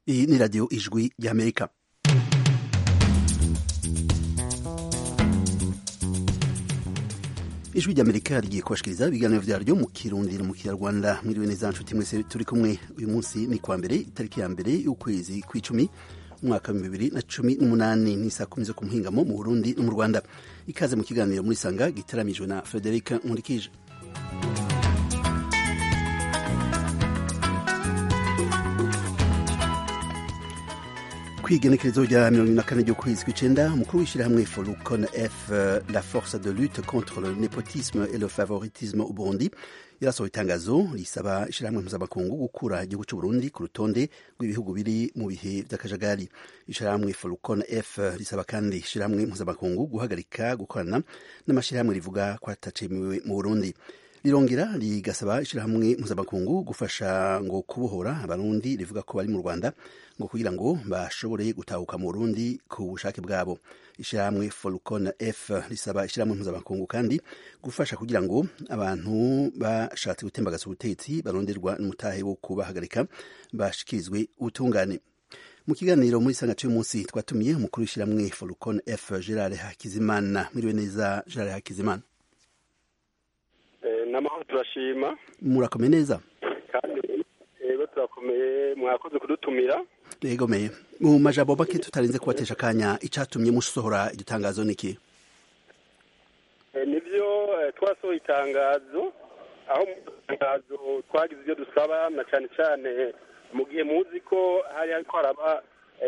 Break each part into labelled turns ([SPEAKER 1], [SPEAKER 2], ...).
[SPEAKER 1] iyi ni radiyo ijwi ry'amerika ijwi ry'amerika rigiye kubashikiriza ibiganiro vyaryo mu kirundi no mu kinyarwanda mwiriwe neza nshuti mwese turi kumwe uyu munsi ni kwa mbere itariki ya mbere y'ukwezi kw'icumi umwaka wa bibiri na cumi n'umunani ni saa kumi zo ku muhingamo mu burundi no mu rwanda ikaze mu kiganiro muri sanga gitaramijwe na frederic nkurikije kwigenekerezo rya mirongo ine na kane ry'ukwezi kw'icenda umukuru w'ishyirahamwe forukon f la force de lutte contre le nepotisme et le favoritisme au burundi yarasohoye itangazo risaba ishyirahamwe mpuzamakungu gukura igihugu c'uburundi ku rutonde rw'ibihugu biri mu bihe vy'akajagari ishyirahamwe forukon f risaba kandi ishyirahamwe mpuzamakungu guhagarika gukorana n'amashyirahamwe rivuga ko atacemewe mu burundi rirongera rigasaba ishyirahamwe mpuzamakungu gufasha ngo kubohora abarundi rivuga ko bari mu rwanda ngo kugira ngo bashobore gutahuka mu burundi ku bushake bwabo ishyirahamwe forukon f risaba ishyirahamwe mpuzamakungu kandi gufasha kugira ngo abantu bashatse gutembagaza ubutegetsi baronderwa n'umutahe wo kubahagarika bashikirizwe ubutungane mu kiganiro muri sanga cy'uyu munsi twatumiye umukuru w'ishyirahamwe forukon f gerard hakizimana mwiriwe neza gerard hakizimana
[SPEAKER 2] n'amahoro turashima
[SPEAKER 1] murakomeye neza
[SPEAKER 2] kandi rero turakomeye mwakoze kudutumira
[SPEAKER 1] yegomeye mu majambo make tutarinze kubatesha akanya icatumye musohora iryo tangazo niki
[SPEAKER 2] nivyo twasohoye itangazo aho mu itangazo twagize ibyo dusaba na cyane cyane mu gihe muzi ko hari hariko haraba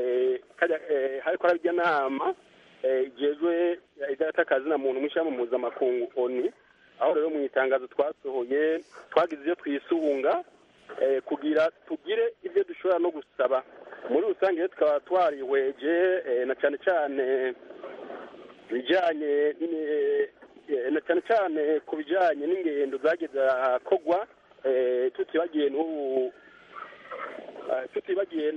[SPEAKER 2] hariko haraba irya nama ijejwe idatakazi na muntu mw'ishyirahamwe mpuzamakungu oni aho rero mu itangazo twasohoye twagize ibyo twisunga kugira tugire ibyo dushobora no gusaba muri rusange tukaba twarihweje na cyane cyane bijyanye na cyane cyane ku bijyanye n'ingendo zagiye kogwa tutibagiye n'ubu tutibagiye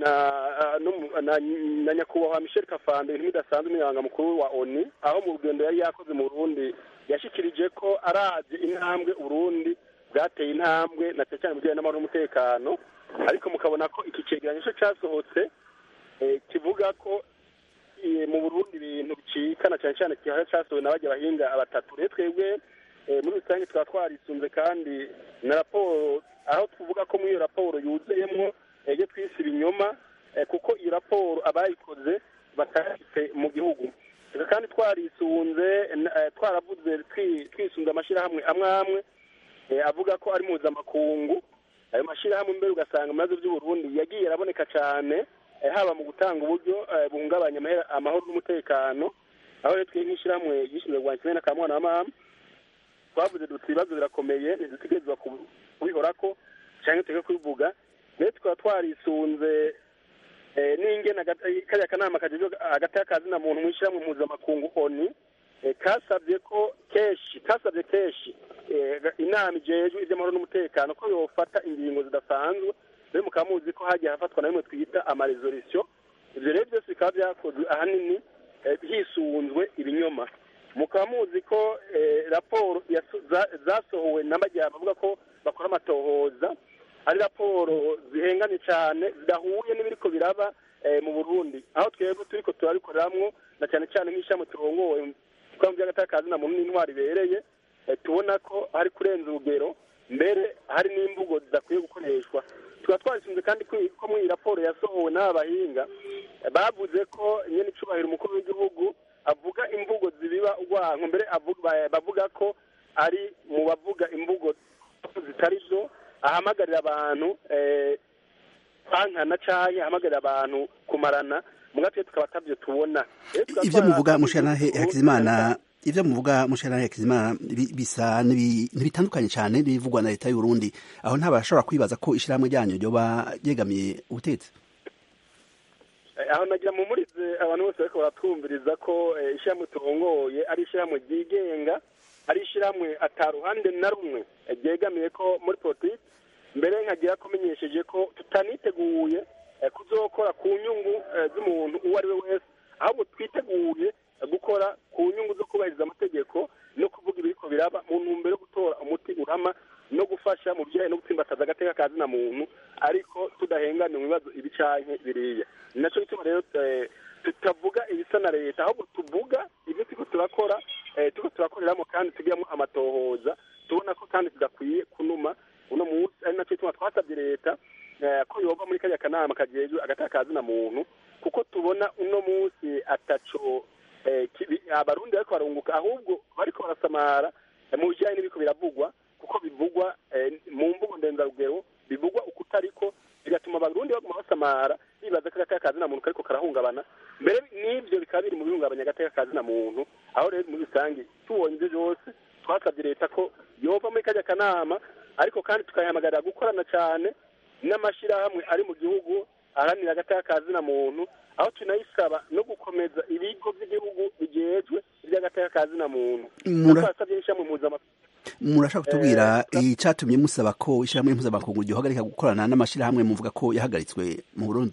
[SPEAKER 2] na nyakubahwa michel kafande ibintu bidasanzwe umunyamabanga mukuru wa oni aho mu rugendo yari yakoze mu burundi yashikirije ko arabye intambwe uburundi bwateye intambwe na cyane cyane mu bijyanye n'amahoro n'umutekano ariko mukabona ko iki cegeranyo cyo cyasohotse kivuga ko mu burundi ibintu bicika na cyane cyane kihara cyasohowe na bajya bahinga batatu rero twebwe muri rusange tukaba twarisunze kandi na raporo aho tuvuga ko muri iyo raporo yuzuyemo ibyo twise ibinyoma kuko iyo raporo abayikoze batayifite mu gihugu kandi twarisunze twaravuze twisunze amashyirahamwe amwe amwe avuga ko ari mpuzamakungu ayo mashyirahamwe mbere ugasanga mu bibazo by'uburundi yagiye araboneka cyane haba mu gutanga uburyo buhungabanya amahoro n'umutekano aho rero twe nk'ishyirahamwe gishinzwe kurwanya kimwe n'akamwana wa mama twavuze duti ibibazo birakomeye ntidutegerezwa kubihora ko cyangwa tujye kubivuga rero tukaba twarisunze n'ingena kariya kanama kagezwe hagati y'akazi na muntu mu ishyirahamwe mpuzamakungu oni kasabye ko kenshi kasabye kenshi inama ijejwe iby'amahoro n'umutekano ko yofata ingingo zidasanzwe rero mukaba muzi ko hagiye hafatwa na bimwe twita amaresolisiyo ibyo rero byose bikaba byakozwe ahanini hisunzwe ibinyoma mukaba muzi ko raporo zasohowe n'amajyamba avuga ko bakora amatohoza ari raporo zihenganye cyane zidahuye n'ibiriko biraba mu burundi aho twebwe turiko turabikoreramwo na cyane cyane nk'ishami turongowe twaba by'agatakazi na muntu n'intwari ibereye tubona ko hari kurenza urugero mbere hari n'imvugo zidakwiye gukoreshwa tukaba twarisunze kandi ko muri iyi raporo yasohowe n'aba bahinga bavuze ko nyine icubahiro umukuru w'igihugu avuga imvugo zibiba urwanko mbere bavuga ko ari mu bavuga imvugo zitari zo ahamagarira abantu kwankana canke ahamagarira abantu kumarana mugatwe tukaba atavyo tubona
[SPEAKER 1] ivyo muvuga mushanahe hakizimana ivyo muvuga mushanahe hakizimana bisa ntibitandukanye cane n'ibivugwa na leta y'uburundi aho ntabashobora kwibaza ko ishirahamwe ryanyu ryoba ryegamiye ubutetsi
[SPEAKER 2] aho nagira mumurize abantu bose bariko baratwumviriza ko ishirahamwe turongoye ari ishirahamwe ryigenga ari ishirahamwe ata ruhande na rumwe ryegamiye ko muri politiki mbere nkagira kumenyesheje ko tutaniteguye kuzokora ku nyungu z'umuntu uwo ari we wese ahubwo twiteguye gukora ku nyungu zo kubahiriza amategeko no kuvuga ibiriko biraba mu ntumbero yo gutora umuti urama no gufasha mu bijyanye no gutsimba gutsimbataza agateka ka zina muntu ariko tudahengana mu bibazo ibi canke biriya ni naco gituma rero tutavuga ibisa na leta ahubwo tuvuga ibyo turiko turakora turiko turakoreramo kandi tugiramo amatohoza tubona ko kandi tudakwiye kunuma uno munsi ari naco gituma twasabye leta ko yoba muri kariya kanama kajejwe agateka ka zina muntu kuko tubona uno munsi ataco abarundi bariko barunguka ahubwo bariko barasamara mu bijanye n'ibiko biravugwa kuko bivugwa mu mvugo ndenzarugero bivugwa uko utariko bigatuma abarundi baguma basamara bibaza ko agateka ka zina muntu kariko karahungabana mbere n'ivyo bikaba biri mu bihungabanya agateka ka zina muntu aho rero muri rusange tubonye ivyo vyose twasabye leta ko yova muri kajya kanama ariko kandi tukayihamagarira gukorana cyane n'amashirahamwe ari mu gihugu aharanira agateka ka zina muntu aho tunayisaba no gukomeza ibigo by'igihugu bijejwe iby'agateka ka zina muntu twasabye n'ishyirahamwe mpuzamakungu
[SPEAKER 1] murashaka kutubwira icyatumye musaba ko ishyirahamwe mpuzamakungu ryohagarika gukorana n'amashyirahamwe muvuga ko yahagaritswe mu burundi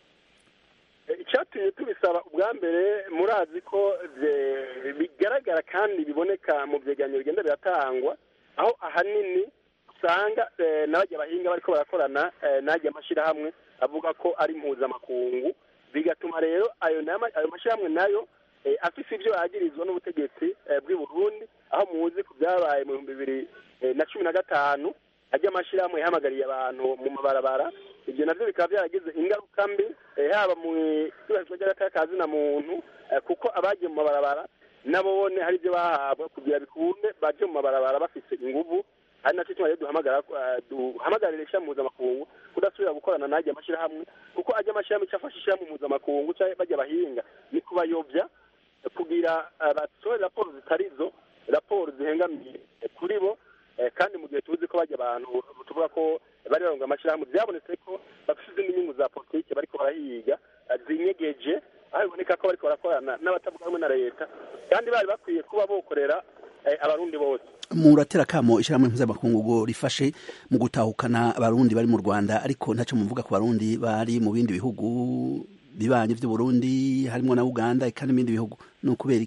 [SPEAKER 2] icyatumye tubisaba ubwa mbere murazi ko bigaragara kandi biboneka mu byegeranyo bigenda biratangwa aho ahanini usanga n'abajya bahinga bariko barakorana n'ajya amashyirahamwe avuga ko ari mpuzamakungu bigatuma rero ayo mashyirahamwe nayo afise ibyo yagirizwa n'ubutegetsi bw'i Burundi aho muzi ku byabaye mu bihumbi bibiri na cumi na gatanu ajya amashyirahamwe yahamagariye abantu mu mabarabara ibyo nabyo bikaba byaragize ingaruka mbi haba mu ibarizwa ry'agateka ka zina muntu kuko abagiye mu mabarabara nabone hari ibyo bahabwa kugira bikunde baje mu mabarabara bafise inguvu ari nacyo cyuma rero duhamagara duhamagarira ishyirahamwe mpuzamakungu kudasubira gukorana n'ajya amashyirahamwe kuko ajya amashyirahamwe icyo afasha ishyirahamwe mpuzamakungu cyangwa bajya bahinga ni kubayobya kugira basohore raporo zitari zo raporo zihengamiye kuri bo kandi mu gihe tuzi ko bajya abantu tuvuga ko bari baronga amashyirahamwe byabonetse ko bafite izindi nyungu za politiki bariko barahiga zinyegeje aho biboneka ko bariko barakorana n'abatavuga rumwe na leta kandi bari bakwiye kuba bokorera abarundi bose
[SPEAKER 1] muratera kamo ishyirahamwe mpuzamakungu ngo rifashe mu gutahukana abarundi bari mu rwanda ariko ntacyo muvuga ku barundi bari mu bindi bihugu bibanye by'uburundi harimo na uganda eka n'ibindi bihugu ni ukubera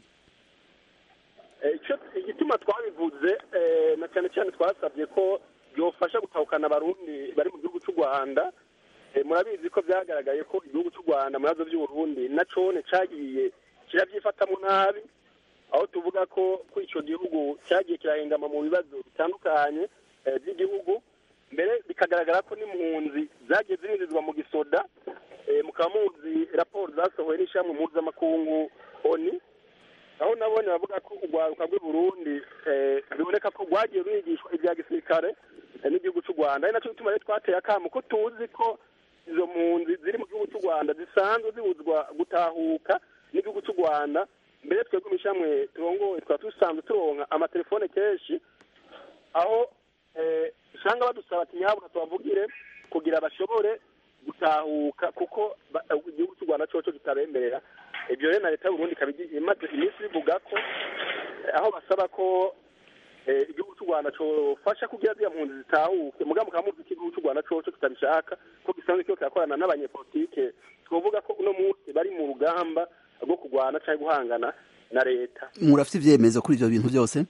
[SPEAKER 2] igituma twabivuze na cyane cyane twasabye ko byofasha gutahukana abarundi bari mu gihugu cy'u rwanda murabizi ko byagaragaye ko igihugu cy'u rwanda mu bibazo by'uburundi na cone cyagiye kirabyifatamo nabi aho tuvuga ko ko icyo gihugu cyagiye kirahengama mu bibazo bitandukanye by'igihugu mbere bikagaragara ko n'impunzi zagiye zirinzizwa mu gisoda mukaba muzi raporo zasohowe n'ishyirahamwe mpuzamakungu oni aho nabone bavuga ko urwaruka rw'i burundi biboneka ko rwagiye rwigishwa ibya gisirikare n'igihugu cy'u rwanda ari nacyo gituma rero twateye akamu ko tuzi ko izo mpunzi ziri mu gihugu cy'u rwanda zisanzwe zibuzwa gutahuka n'igihugu cy'u rwanda mbere twebwe mu ishyirahamwe turongoye twaba dusanzwe turonka amatelefone kenshi aho usanga badusaba ati nyahabura tubavugire kugira bashobore gutahuka kuko igihugu cy'u rwanda cyoco kitabemerera ibyo rero na leta y'uburundi ikaba imaze iminsi bivuga ko aho basaba ko igihugu cy'u rwanda cyofasha kugira ziriya mpunzi zitahuke mugabo mukaba muzi ko igihugu cy'u rwanda coco kitabishaka ko gisanzwe kiba kirakorana n'abanyepolitike twavuga ko uno munsi bari mu rugamba rwo kurwana cyangwa guhangana na leta
[SPEAKER 1] murafite ibyemezo kuri ibyo bintu byose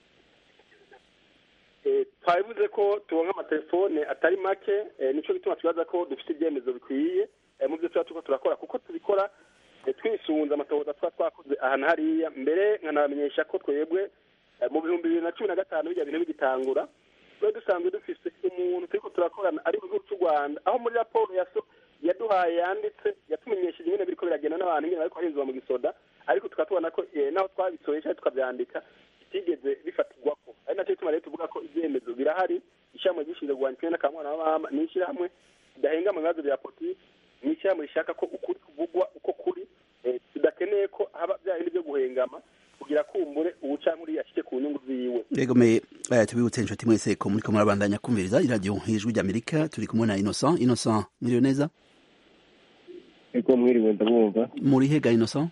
[SPEAKER 2] twabivuze ko tubonka amatelefone atari make nicyo gituma tubaza ko dufite ibyemezo bikwiye mu byo tuba turiko turakora kuko tubikora twisunze amatohoza tuba twakoze ahantu hariya mbere nkanabamenyesha ko twebwe mu bihumbi bibiri na cumi na gatanu bijya bintu bigitangura twari dusanzwe dufise umuntu turiko turakorana ari mu gihugu cy'u rwanda aho muri raporo yaduhaye yanditse yatumenyesheje nyine biriko biragenda n'abantu nyine bariko barinzwa mu gisoda ariko tukaba tubona ko naho twabisohoye cyangwa tukabyandika bitigeze bifatirwako ari nacyo gituma rero tuvuga ko ibyemezo birahari ishyirahamwe gishinzwe kurwanya ikibi n'akamwana w'abama ni ishyirahamwe ridahenga mu bibazo bya politiki ni ishyirahamwe rishaka ko ukuri kuvugwa uko kuri tudakeneye ko haba bya bindi byo guhengama kugira kumbure ubuca muri yashike ku nyungu ziwe
[SPEAKER 1] regome tubibutse inshuti mwese ko muriko murabandanya kumviriza iradiyo ijwi ry'amerika turi kumwe na innocent innocent mwiriwe neza
[SPEAKER 3] ego mwiriwe ndabumva
[SPEAKER 1] muri hega innocent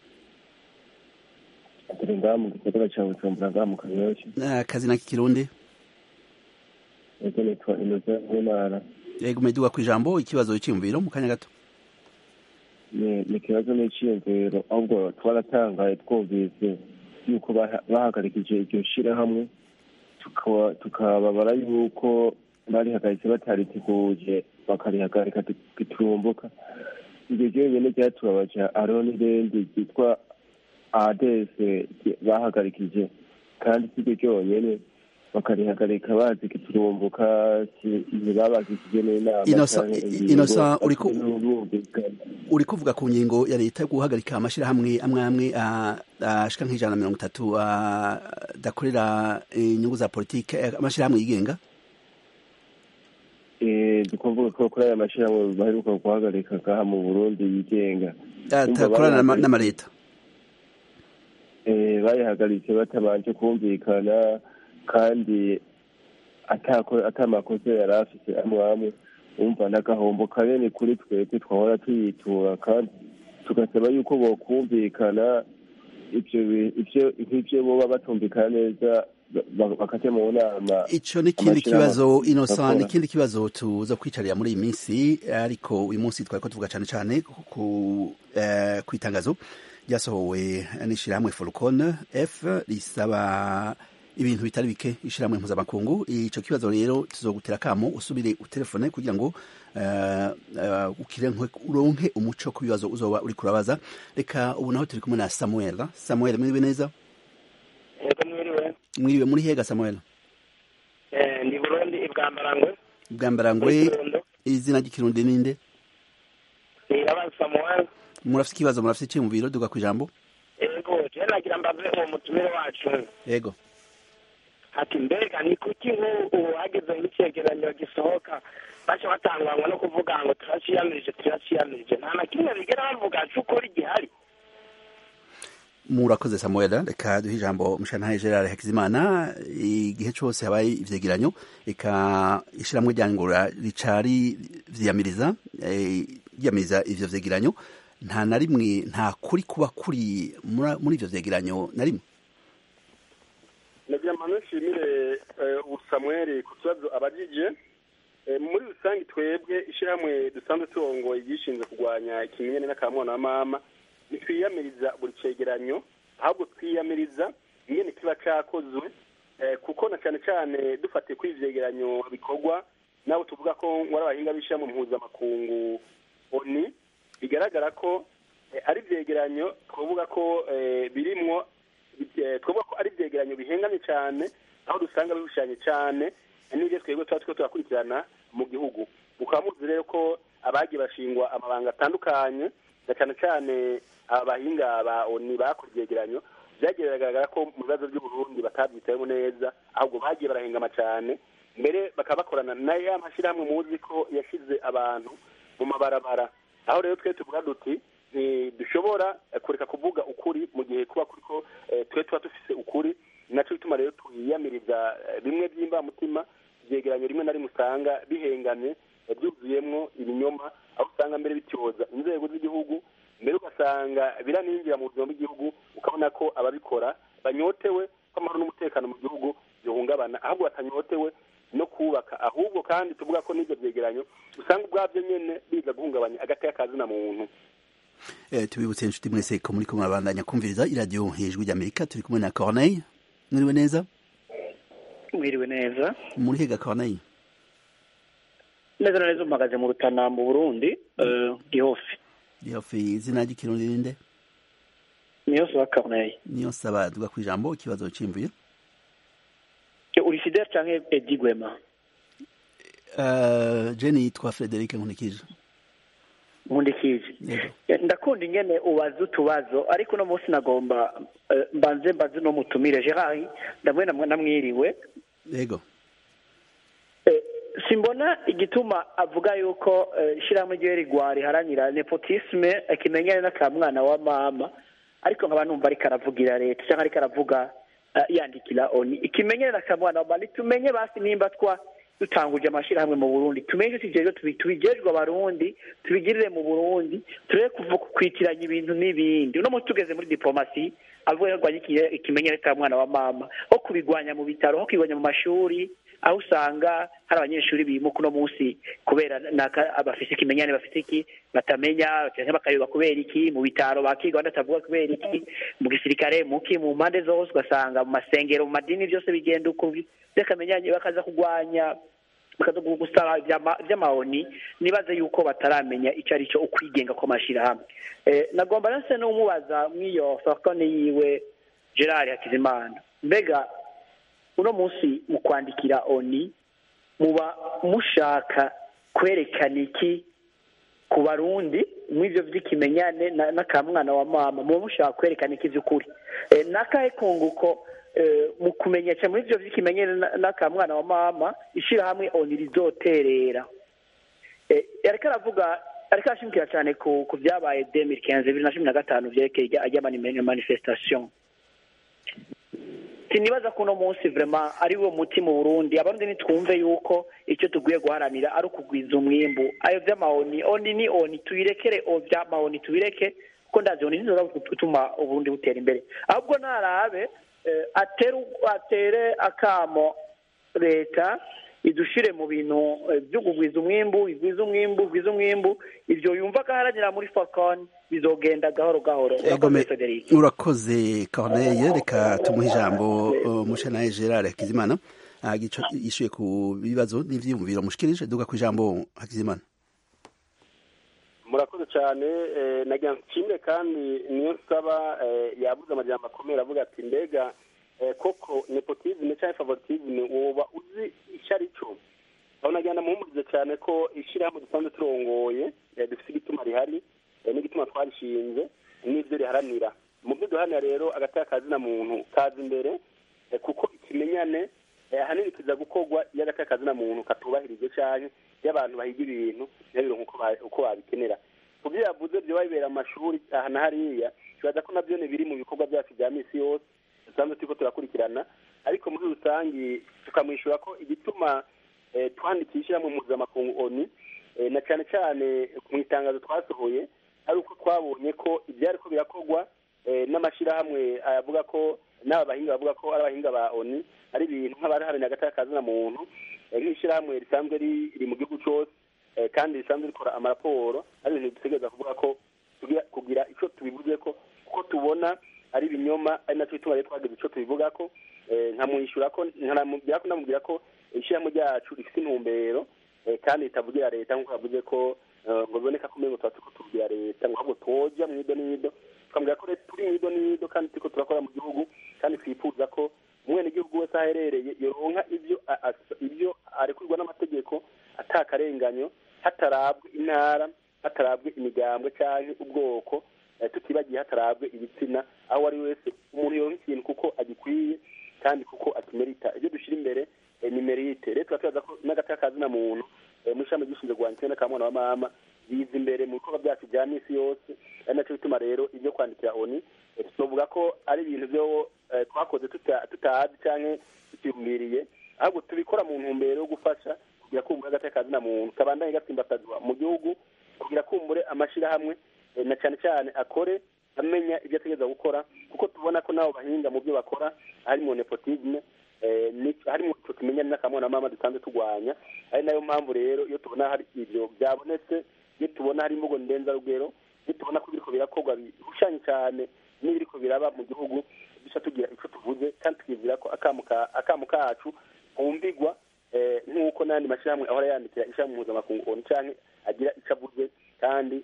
[SPEAKER 3] turi ngaha mu gisagara ca bujumbura ngaha mu kanyosha
[SPEAKER 1] akazi na kikirundi
[SPEAKER 3] ego nitwa innocent w'imana
[SPEAKER 1] regome duga ku ijambo ikibazo cyiyumviro mu kanya gato
[SPEAKER 3] ni ikibazo n'iciyumviro ahubwo twaratangaye twumvise yuko bahagarikije iryo shirahamwe tukababara yuko barihagaritse batariteguje bakarihagarika giturumbuka ibyo ryonyine ryatubabaje hariho n'irindi ryitwa adese bahagarikije kandi si ryo ryonyine bakarihagarika bazi giturumbuka ntibabazikije n'inama
[SPEAKER 1] inosa uri kuvuga ku ngingo ya leta yo guhagarika amashyirahamwe amwe amwe ashika nk'ijana na mirongo itatu adakorera inyungu za politike amashyirahamwe yigenga
[SPEAKER 3] dukuvuga ko kuri aya mashyirahamwe baheruka guhagarika ngaha mu burundi yigenga
[SPEAKER 1] atakorana n'amaleta
[SPEAKER 3] bayihagaritse batabanje kumvikana kandi atamakosa yari afite amwe amwe wumva n'agahombo kanini kuri twebwe twahora tuyitura kandi tugasaba yuko bokumvikana ivyo nk'ivyo boba batumvikana neza bakaja mu nama
[SPEAKER 1] ico n'ikindi kibazo innocent n'ikindi kibazo tuza kwicarira muri iyi minsi ariko uyu munsi twariko tuvuga cane cane ku itangazo ryasohowe n'ishirahamwe Folcon F risaba ibintu bitari bike ishiramwe mpuzamakungu ico kibazo rero tuzogutera kamo usubire utelefone kugira ngo uh, uh, uronke umuco ku bibazo uzoba uri kurabaza reka ubu naho turi kumwe na Samuel Samuel mwiriwe neza
[SPEAKER 4] yego mwiriwe
[SPEAKER 1] mwiriwe muri hega Samuel
[SPEAKER 4] eh ndi Burundi ibwambarangwe
[SPEAKER 1] ibwambarangwe izina ry'ikirundi ninde
[SPEAKER 4] Iraban Samuel
[SPEAKER 1] murafite ikibazo murafite iki mu biro duga ku ijambo
[SPEAKER 4] yego je nagira mbaze uwo mutumire wacu
[SPEAKER 1] yego
[SPEAKER 4] ati mbega ni kuki nk'ubu hageze nk'icegeranyo gisohoka baca batangwangwa no kuvuga ngo turaciyamirije turaciyamirije nta na kimwe bigera bavuga c'ukuri gihari
[SPEAKER 1] murakoze samuel reka duhe ijambo mushantahe gerard hakizimana igihe cyose habaye ivyegeranyo reka ishiramwe ryangura ricari vyiyamiriza ryiyamiriza ivyo vyegeranyo nta na rimwe nta kuri kuba kuri muri ivyo vyegeranyo na rimwe
[SPEAKER 2] nagira mpano nshimire ubusamweri ku kibazo abajije muri rusange twebwe ishyirahamwe dusanzwe turongoye ryishinzwe kurwanya ikimenyane n'akamwana wa mama ntitwiyamiriza buri cegeranyo ahubwo twiyamiriza ingene kiba cakozwe kuko na cyane cyane dufatiye kuri ivyegeranyo bikorwa nabo tuvuga ko wari abahinga b'ishyirahamwe mpuzamakungu oni bigaragara ko ari ivyegeranyo twavuga ko birimwo twavuga ko ari ibyegeranyo bihengamye cyane aho dusanga bishushanye cyane n'ibyo twebwe tuba turiko turakurikirana mu gihugu mukaba muzi rero ko abagiye bashingwa amabanga atandukanye na cyane cyane aba bahinga ba oni bakora ibyegeranyo byagiye biragaragara ko mu bibazo by'uburundi batabyitayemo neza ahubwo bagiye barahengama cyane mbere bakaba bakorana na ya mashyirahamwe muzi ko yashyize abantu mu mabarabara aho rero twe tuvuga duti ntidushobora kureka kuvuga ukuri mu gihe kuba kuriko twe tuba dufise ukuri nacyo bituma rero twiyamiriza bimwe by'imbamutima ibyegeranyo rimwe na rimwe usanga bihengamye byuzuyemwo ibinyoma aho usanga mbere bityoza inzego z'igihugu mbere ugasanga biraninjira mu buzima bw'igihugu ukabona ko ababikora banyotewe ko amahoro n'umutekano mu gihugu bihungabana ahubwo batanyotewe no kubaka ahubwo kandi tuvuga ko n'ibyo byegeranyo usanga ubwabyo nyene biza guhungabanya agateka kazina muntu
[SPEAKER 1] tubibutse inshuti mwese ko muri kumwe abandanya kumviriza iradiyo hejuru ry'amerika turi kumwe na corneille mwiriwe neza
[SPEAKER 5] mwiriwe neza
[SPEAKER 1] muri hega corneille
[SPEAKER 5] neza na neza umagaze mu rutana mu burundi gihofi
[SPEAKER 1] gihofi izina ry'ikirundi ninde
[SPEAKER 5] niyo saba corneille
[SPEAKER 1] niyo saba duga ku ijambo ikibazo cimvuye
[SPEAKER 5] uri fidele canke edi gwema
[SPEAKER 1] jeni yitwa frederic nkunikije
[SPEAKER 5] nkundikije ndakunda ingene ubaza utubazo ariko uno munsi nagomba mbanze mbaze no mutumire gerard ndamwe namwiriwe
[SPEAKER 1] yego
[SPEAKER 5] simbona igituma avuga yuko ishyirahamwe ryiwe rigwa riharanira nepotisme kimenyane n'akamwana wa mama ariko nkaba numva ariko aravugira leta cyangwa ariko aravuga yandikira oni ikimenyane n'akamwana wa mama ntitumenye basi nimba twa dutanguje amashyirahamwe mu burundi tumenye tujejwe tubijejwe abarundi tubigirire mu burundi turebe kuva kwitiranya ibintu n'ibindi uno munsi tugeze muri diplomasi avuga ko arwanya ikimenyane ka mwana wa mama ho kubigwanya mu bitaro ho kubigwanya mu mashuri aho usanga hari abanyeshuri bimuka uno munsi kubera bafise ikimenyane bafite iki batamenya cyangwa bakayoba kubera iki mu bitaro bakiga batavuga kubera iki mu gisirikare muki mu mpande zose ugasanga mu masengero mu madini byose bigenda uko by'akamenyanye bakaza kurwanya bakaza gusaba iby'amahoni nibaze yuko bataramenya icyo ari cyo ukwigenga kw'amashyirahamwe nagomba nase n'umubaza mw'iyo fakone yiwe gerard hakizimana mbega uno munsi mu kwandikira oni muba mushaka kwerekana iki ku barundi mw'ibyo by'ikimenyane n'akamwana wa mama muba mushaka kwerekana iki by'ukuri n'akahe kunguko mu kumenyesha muri ibyo by'ikimenyane n'akamwana wa mama ishyirahamwe oni rizoterera ariko aravuga ariko arashimikira cyane ku byabaye demiri kenze bibiri na cumi na gatanu byerekeye ajya sinibaza ko uno munsi vrema ari wo muti mu burundi abarundi nitwumve yuko icyo tugwiye guharanira ari ukugwiza umwimbu ayo vy'amahoni oni ni oni tubirekere o vy'amahoni tubireke kuko ndazi oni nizoza gutuma uburundi butera imbere ahubwo narabe atere akamo leta idushire mu bintu byo kugwiza umwimbu igwiza umwimbu igwiza umwimbu ibyo yumva ko aharanira muri fakoni bizogenda gahoro gahoro
[SPEAKER 1] urakoze corneille reka tumuhe ijambo mushanaye gerard hakizimana yishuye ku bibazo n'ivyiyumviro mushikirije duga ku ijambo hakizimana
[SPEAKER 2] murakoze cyane nagira nshimire kandi niyo nsaba yabuze amajambo akomeye avuga ati mbega koko nepotisme cyangwa favoritisme woba uzi icyo ari cyo aho nagira ndamuhumurize cyane ko ishyirahamwe dusanzwe turongoye dufite igituma rihari n'igituma twarishinze n'ibyo riharanira mu byo duharanira rero agateka kazina muntu kaza imbere kuko ikimenyane ahanini kiza gukorwa iyo agateka kazina muntu katubahirije cyane iyo abantu bahiga ibintu ntibabire uko babikenera ku byo yavuze byo bibera amashuri aha na hariya kibaza ko nabyo biri mu bikorwa byacu bya minsi yose dusanzwe turiko turakurikirana ariko muri rusange tukamwishyura ko igituma twandikisha mu mpuzamakungu oni na cyane cyane mu itangazo twasohoye ari uko twabonye ko ibyariko birakorwa n'amashyirahamwe avuga ko n'aba bahinga bavuga ko ari abahinga ba oni ari ibintu nk'abaraharanira agateka kazina muntu nk'ishyirahamwe risanzwe riri mu gihugu cyose kandi risanzwe rikora amaraporo ari ibintu dutegereza kuvuga ko kugira icyo tubivuze ko kuko tubona ari ibinyoma ari nacyo bituma rero twagize icyo tubivuga ko nkamwishyura ko nkanamubwira ko ndamubwira ko ishyirahamwe ryacu rifite intumbero kandi ritavugira leta nk'uko yavuze ko ngo biboneka ko umengo tuba turiko tubwira leta ngo ahubwo twoja mu ido n'ido tukamubwira ko turi mu ido n'ido kandi turiko turakora mu gihugu kandi twifuza ko umwenegihugu wese aho aherereye yoronka ibyo ibyo arekurwa n'amategeko atakarenganyo hatarabwe intara hatarabwe imigambwe cyangwa ubwoko tutibagiye hatarabwe ibitsina aho ari wese umuntu yoronka ikintu kuko agikwiye kandi kuko akimerita ibyo dushyira imbere ni merite rero tuba tubaza ko n'agateka kazina muntu muri ishami ryishinzwe rwanditse n'akamwana wa mama biza imbere mu bikorwa byacu bya minsi yose ari nacyo bituma rero ibyo kwandikira oni tuvuga ko ari ibintu byo twakoze tutazi cyangwa tutiyumviriye ahubwo tubikora mu ntumbero yo gufasha kugira kumbure agateka kazina muntu kabandanye gatsimbatazwa mu gihugu kugira kumbure amashyirahamwe na cyane cyane akore amenya ibyo ategereza gukora kuko tubona ko nabo bahinga mu byo bakora harimo nepotisme harimo icyo tumenyane n'akamwana mama dusanzwe turwanya ari nayo mpamvu rero iyo tubona hari ibyo byabonetse iyo tubona hari imvugo ndenzarugero iyo tubona ko ibiriko birakorwa bihushanye cyane n'ibiriko biraba mu gihugu duca tugira icyo tuvuze kandi tukibwira ko akamu kacu kumvigwa nk'uko n'andi mashyirahamwe ahora yandikira ishyirahamwe mpuzamakungu onu cyangwa agira icyo avuze kandi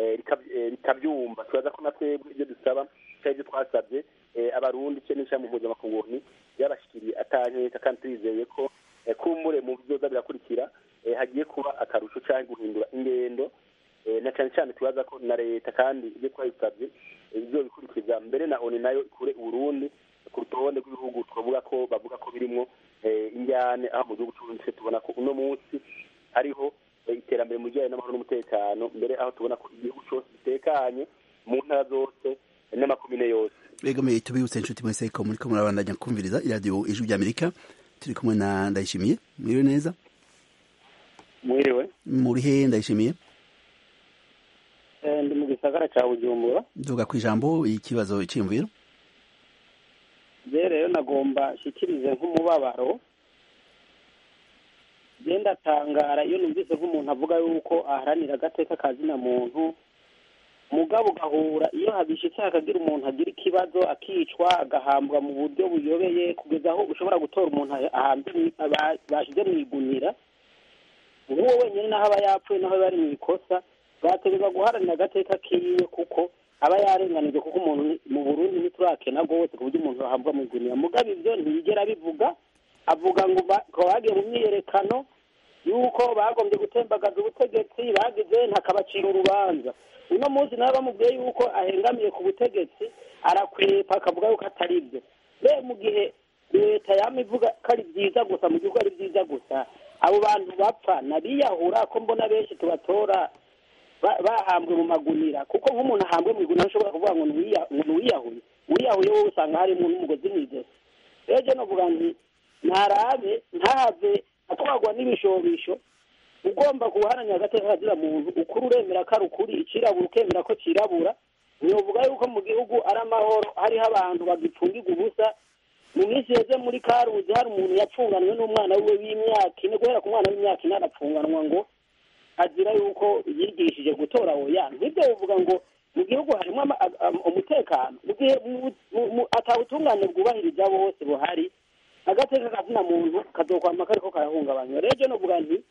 [SPEAKER 2] rikabyumva tubaza ko na twebwe ibyo dusaba cyangwa ibyo twasabye abarundi cye n'ishyirahamwe mpuzamakungu onu byabashikiriye atankeka kandi turizeye ko kumbure mu byoza birakurikira hagiye kuba akarusho cyangwa guhindura ingendo na cyane cyane tubaza ko na leta kandi ibyo twayisabye ibyo bikurikiza mbere na oni nayo ikure uburundi ku rutonde rw'ibihugu twavuga ko bavuga ko birimo injyane aho mu gihugu cy'uburundi tubona ko uno munsi hariho iterambere mu bijyanye n'amahoro n'umutekano mbere aho tubona ko igihugu cyose gitekanye mu ntara zose n'amakomine yose
[SPEAKER 1] begamiye tubibutse inshuti mwese ko muri ko murabandanya kumviriza iradiyo ijwi ry'amerika turi kumwe na ndayishimiye mwiriwe neza
[SPEAKER 4] mwiriwe
[SPEAKER 1] muri he ndayishimiye
[SPEAKER 4] ndi mu gisagara cya bujumbura
[SPEAKER 1] duga ku ijambo ikibazo cy'imviro
[SPEAKER 4] rero nagomba shyikirize nk'umubabaro genda atangara iyo numvise nk'umuntu avuga yuko aharanira agateka kazina muntu mugabo ugahura iyo habishitse hakagira umuntu agira ikibazo akicwa agahambwa mu buryo buyobeye kugeza aho ushobora gutora umuntu bashyize mu igunira
[SPEAKER 6] nk'uwo wenyine naho aba yapfuye naho aba ari mu ikosa bwategerezwa guharanira agateka kiwe kuko aba yarenganije kuko umuntu mu burundi ntiturakena rwose ku buryo umuntu ahabwa mu gunira mugabo ibyo ntiyigera abivuga avuga ngo ko bagiye mu myiyerekano yuko bagombye gutembagaza ubutegetsi bagize ntakabacira urubanza uno munsi nawe bamubwiye yuko ahengamiye ku butegetsi arakwepa akavuga yuko atari byo rero mu gihe leta yama ivuga ko ari byiza gusa mu gihugu ari byiza gusa abo bantu bapfa nabiyahura ko mbona benshi tubatora bahambwe mu magunira kuko nk'umuntu ahambwe mu igunira ushobora kuvuga ngo ntiwiyahuye wiyahuye wowe usanga harimo n'umugozi mu ijosi rero jya novuga nti ntarabe ntahave atwarwa n'ibishobisho ugomba guharanira agateka kazira muntu ukuri uremera ko ari ukuri ikirabura ukemera ko kirabura ntibuvuga yuko mu gihugu ari amahoro hariho abantu bagipfungirwa ubusa mu minsi yeze muri karuzi hari umuntu yapfunganwe n'umwana wiwe w'imyaka ine guhera ku mwana w'imyaka ine arapfunganwa ngo azira yuko yigishije gutora oya nk'ibyo bivuga ngo mu gihugu harimo umutekano mu gihe atawutungane bwubahiriza bose buhari agateka kazina muntu kazokwama kariko karahungabanywa rero novuga nti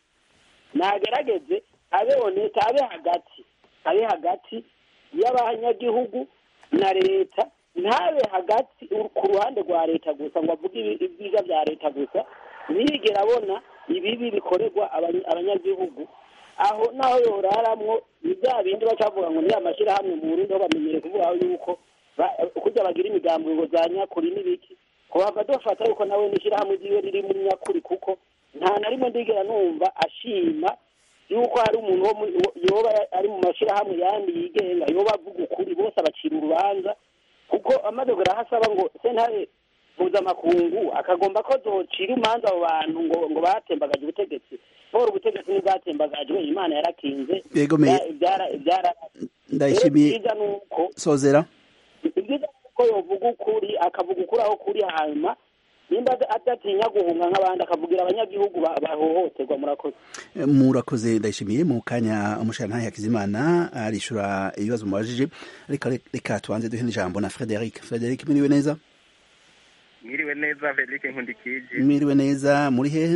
[SPEAKER 6] nagerageze abe oneta abe hagati abe hagati y'abanyagihugu na leta ntabe hagati ku ruhande rwa leta gusa ngo avuge ibyiza bya leta gusa ntiyigere abona ibibi bikorerwa abanyagihugu aho naho yoraramwo ni bya bindi bacavuga ngo ni amashyirahamwe mu burundi aho bamenyere kuvuga yuko kujya bagira imigambi ngo za nyakuri n'ibiki kuhava dufata yuko nawe n'ishyirahamwe ryiwe riri muri nyakuri kuko nta na rimwe ndigera numva ashima yuko hari umuntu yoba ari mu mashyirahamwe yandi yigenga yoba avuga ukuri bose abacira urubanza kuko amaze asaba ngo sentare mpuzamakungu akagomba ko zocira imanza abo bantu ngo ngo batembagaje ubutegetsi bora ubutegetsi ntibwatembagajwe imana yarakinze
[SPEAKER 1] ndayishimiye sozera
[SPEAKER 6] ibyiza ko yovuga ukuri akavuga ukuri aho kuri hanyuma nimba adatinya guhunga nk'abandi akavugira abanyagihugu bahohoterwa murakoze
[SPEAKER 1] murakoze ndayishimiye mu kanya umusharantahe hakizimana arishura ibibazo mubajije reka reka tubanze duhe n'ijambo na frederic frederic mwiriwe neza
[SPEAKER 7] mwiriwe neza frederic nkundikije
[SPEAKER 1] mwiriwe neza muri hehe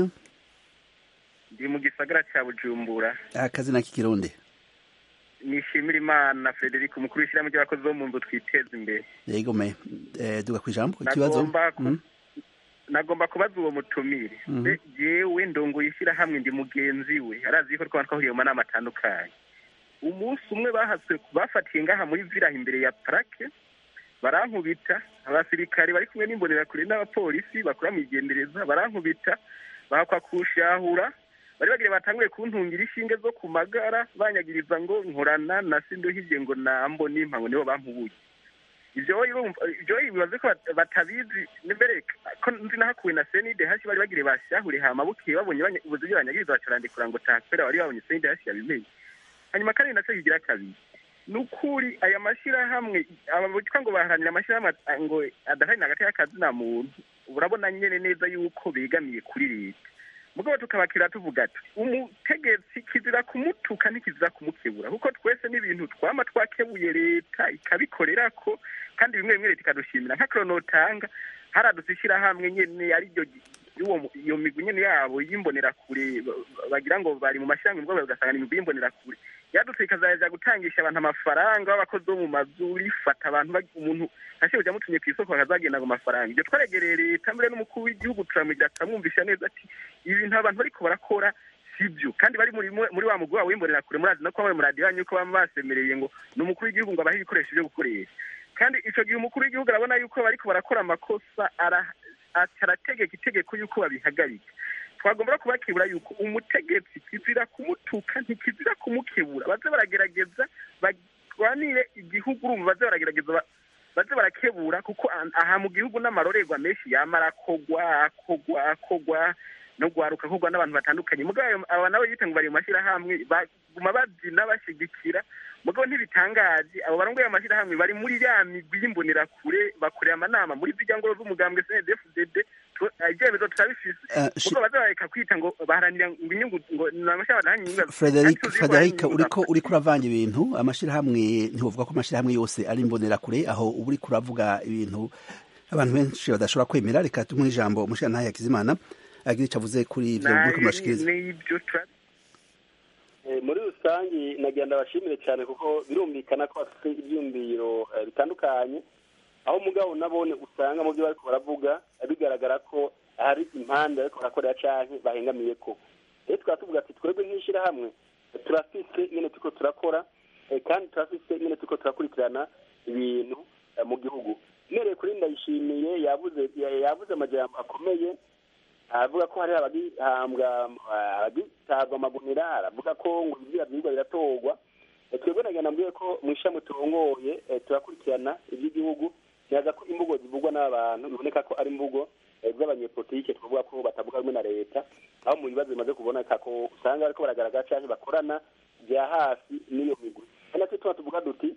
[SPEAKER 7] ndi mu gisagara cya bujumbura
[SPEAKER 1] akazina k'ikirundi
[SPEAKER 7] nishimira imana frederic umukuru w'ishyirahamwe ry'abakozi bo mu nzu twiteza imbere
[SPEAKER 1] yego me duga ku ijambo ikibazo
[SPEAKER 7] nagomba kubaza uwo mutumire yewe ndongoye ishyirahamwe ndi mugenzi we arazi yuko twaba twahuriye mu manama atandukanye umunsi umwe bahatswe bafatiye ngaha muri viraha imbere ya parake barankubita abasirikare bari kumwe n'imbonerakure n'abapolisi bakora mu igendereza barankubita bahakwa kushahura bari bagire batanguye kuntungira inshinge zo ku magara banyagiriza ngo nkorana na sinduhije ngo nambo n'impango nibo bampubuye ibyo bibaze ko batabizi mbere ko nzi nahakuwe na senide hasi bari bagire bashahure hama bukeye babonye ubuzi byo banyagiriza bacarandikura ngo takpera bari babonye senide hasi yabimenye hanyuma kandi nacyo kigira kabiri ni ukuri aya mashyirahamwe abitwa ngo baharanira amashyirahamwe ngo adaharanira hagati y'akazi na muntu urabona nyine neza yuko begamiye kuri leta mugabo tukabakira tuvuga ati umutegetsi kizira kumutuka ntikizira kumukebura kuko twese n'ibintu twama twakebuye leta ikabikorera ko kandi bimwe bimwe leta ikadushimira nk'akoronotanga haradutse ishyirahamwe nyene ariryo iyo migwi nyene yabo y'imbonerakure bagira ngo bari mu mashyirahamwe mugabo ugasanga ni imigwi y'imbonerakure yadutse ikazaja gutangisha abantu amafaranga b'abakozi bo mu mazu rifata abantu umuntu ashebuja amutumye ku isoko bakazagenda ngo amafaranga ibyo twaregereye leta mbere n'umukuru w'igihugu turamwigira turamwumvisha neza ati ibi bintu abantu bariko barakora sibyo kandi bari muri muri wa mugwi wabo w'imbonerakure murazi no kuba muri muradiyo yanyu ko baba basemereye ngo ni umukuru w'igihugu ngo abahe ibikoresho byo gukoresha kandi ico gihe umukuru w'igihugu arabona yuko bariko barakora amakosa arategeka itegeko yuko babihagarika twagomba kubakebura yuko umutegetsi kizira kumutuka ntikizira kumukebura baze baragerageza barwanire igihugu urumva baze baragerageza baze barakebura kuko aha mu gihugu n'amarorerwa menshi yama arakogwa akogwa akogwa no gwaruka kogwa n'abantu batandukanye mugabo aba nabo yita ngo bari mu mashyirahamwe baguma babyina bashigikira mugabo ntibitangaje abo barongoye amashyirahamwe bari muri ya migwi y'imbonerakure bakorera amanama muri zijya ngoro z'umugambwe cndfdd ibyemezo turabifise mugabo baza bareka kwita ngo baharanira ngo inyungu ngo ni amashyirahamwe adaharanira inyungu
[SPEAKER 1] frederic frederic uriko uriko uravanga ibintu amashyirahamwe ntiwovuga ko amashyirahamwe yose ari imbonerakure aho uba uriko uravuga ibintu abantu benshi badashobora kwemera reka tumuhe ijambo umushirantahe yakizimana agira icyo avuze kuri ivyo muriko murashikiriza
[SPEAKER 2] muri rusange nagira ndabashimire cyane kuko birumvikana ko bafite ibyumviro bitandukanye aho umugabo nabone usanga mu byo bari baravuga bigaragara ko hari impande ariko barakorera cyane bahengamiye ko rero tukaba tuvuga ati twebwe nk'ishyirahamwe turafite nyine turiko turakora kandi turafite nyine turiko turakurikirana ibintu mu gihugu mpereye kuri ndayishimiye yavuze yavuze amajambo akomeye aravuga ko hari abagihambwa abagitabwa amagunira aravuga ko ngo ibizira byigwa biratorwa twebwe nagenda mbwiye ko mu ishami turongoye turakurikirana iby'igihugu ntiyaza ko imvugo zivugwa n'abantu biboneka ko ari imvugo z'abanyepolitike tuvuga ko batavuga rumwe na leta aho mu bibazo bimaze kuboneka ko usanga bariko baragaragara cyangwa bakorana bya hafi n'iyo migwi ari nacyo tuba tuvuga duti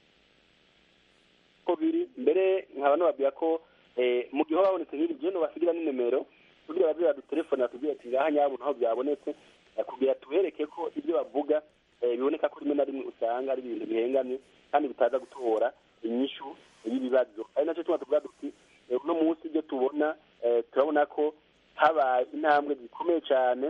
[SPEAKER 2] ko biri mbere nkaba nababwira ko mu gihe hoba habonetse nk'ibi byo basigira n'inimero kugira baze badutelefone batubwire ati ngaha nyabona aho byabonetse kugira tubereke ko ibyo bavuga biboneka ko rimwe na rimwe usanga ari ibintu bihengamye kandi bitaza gutora inyishu y'ibibazo ari nacyo tuba tuvuga duti uno munsi ibyo tubona turabona ko habaye intambwe zikomeye cyane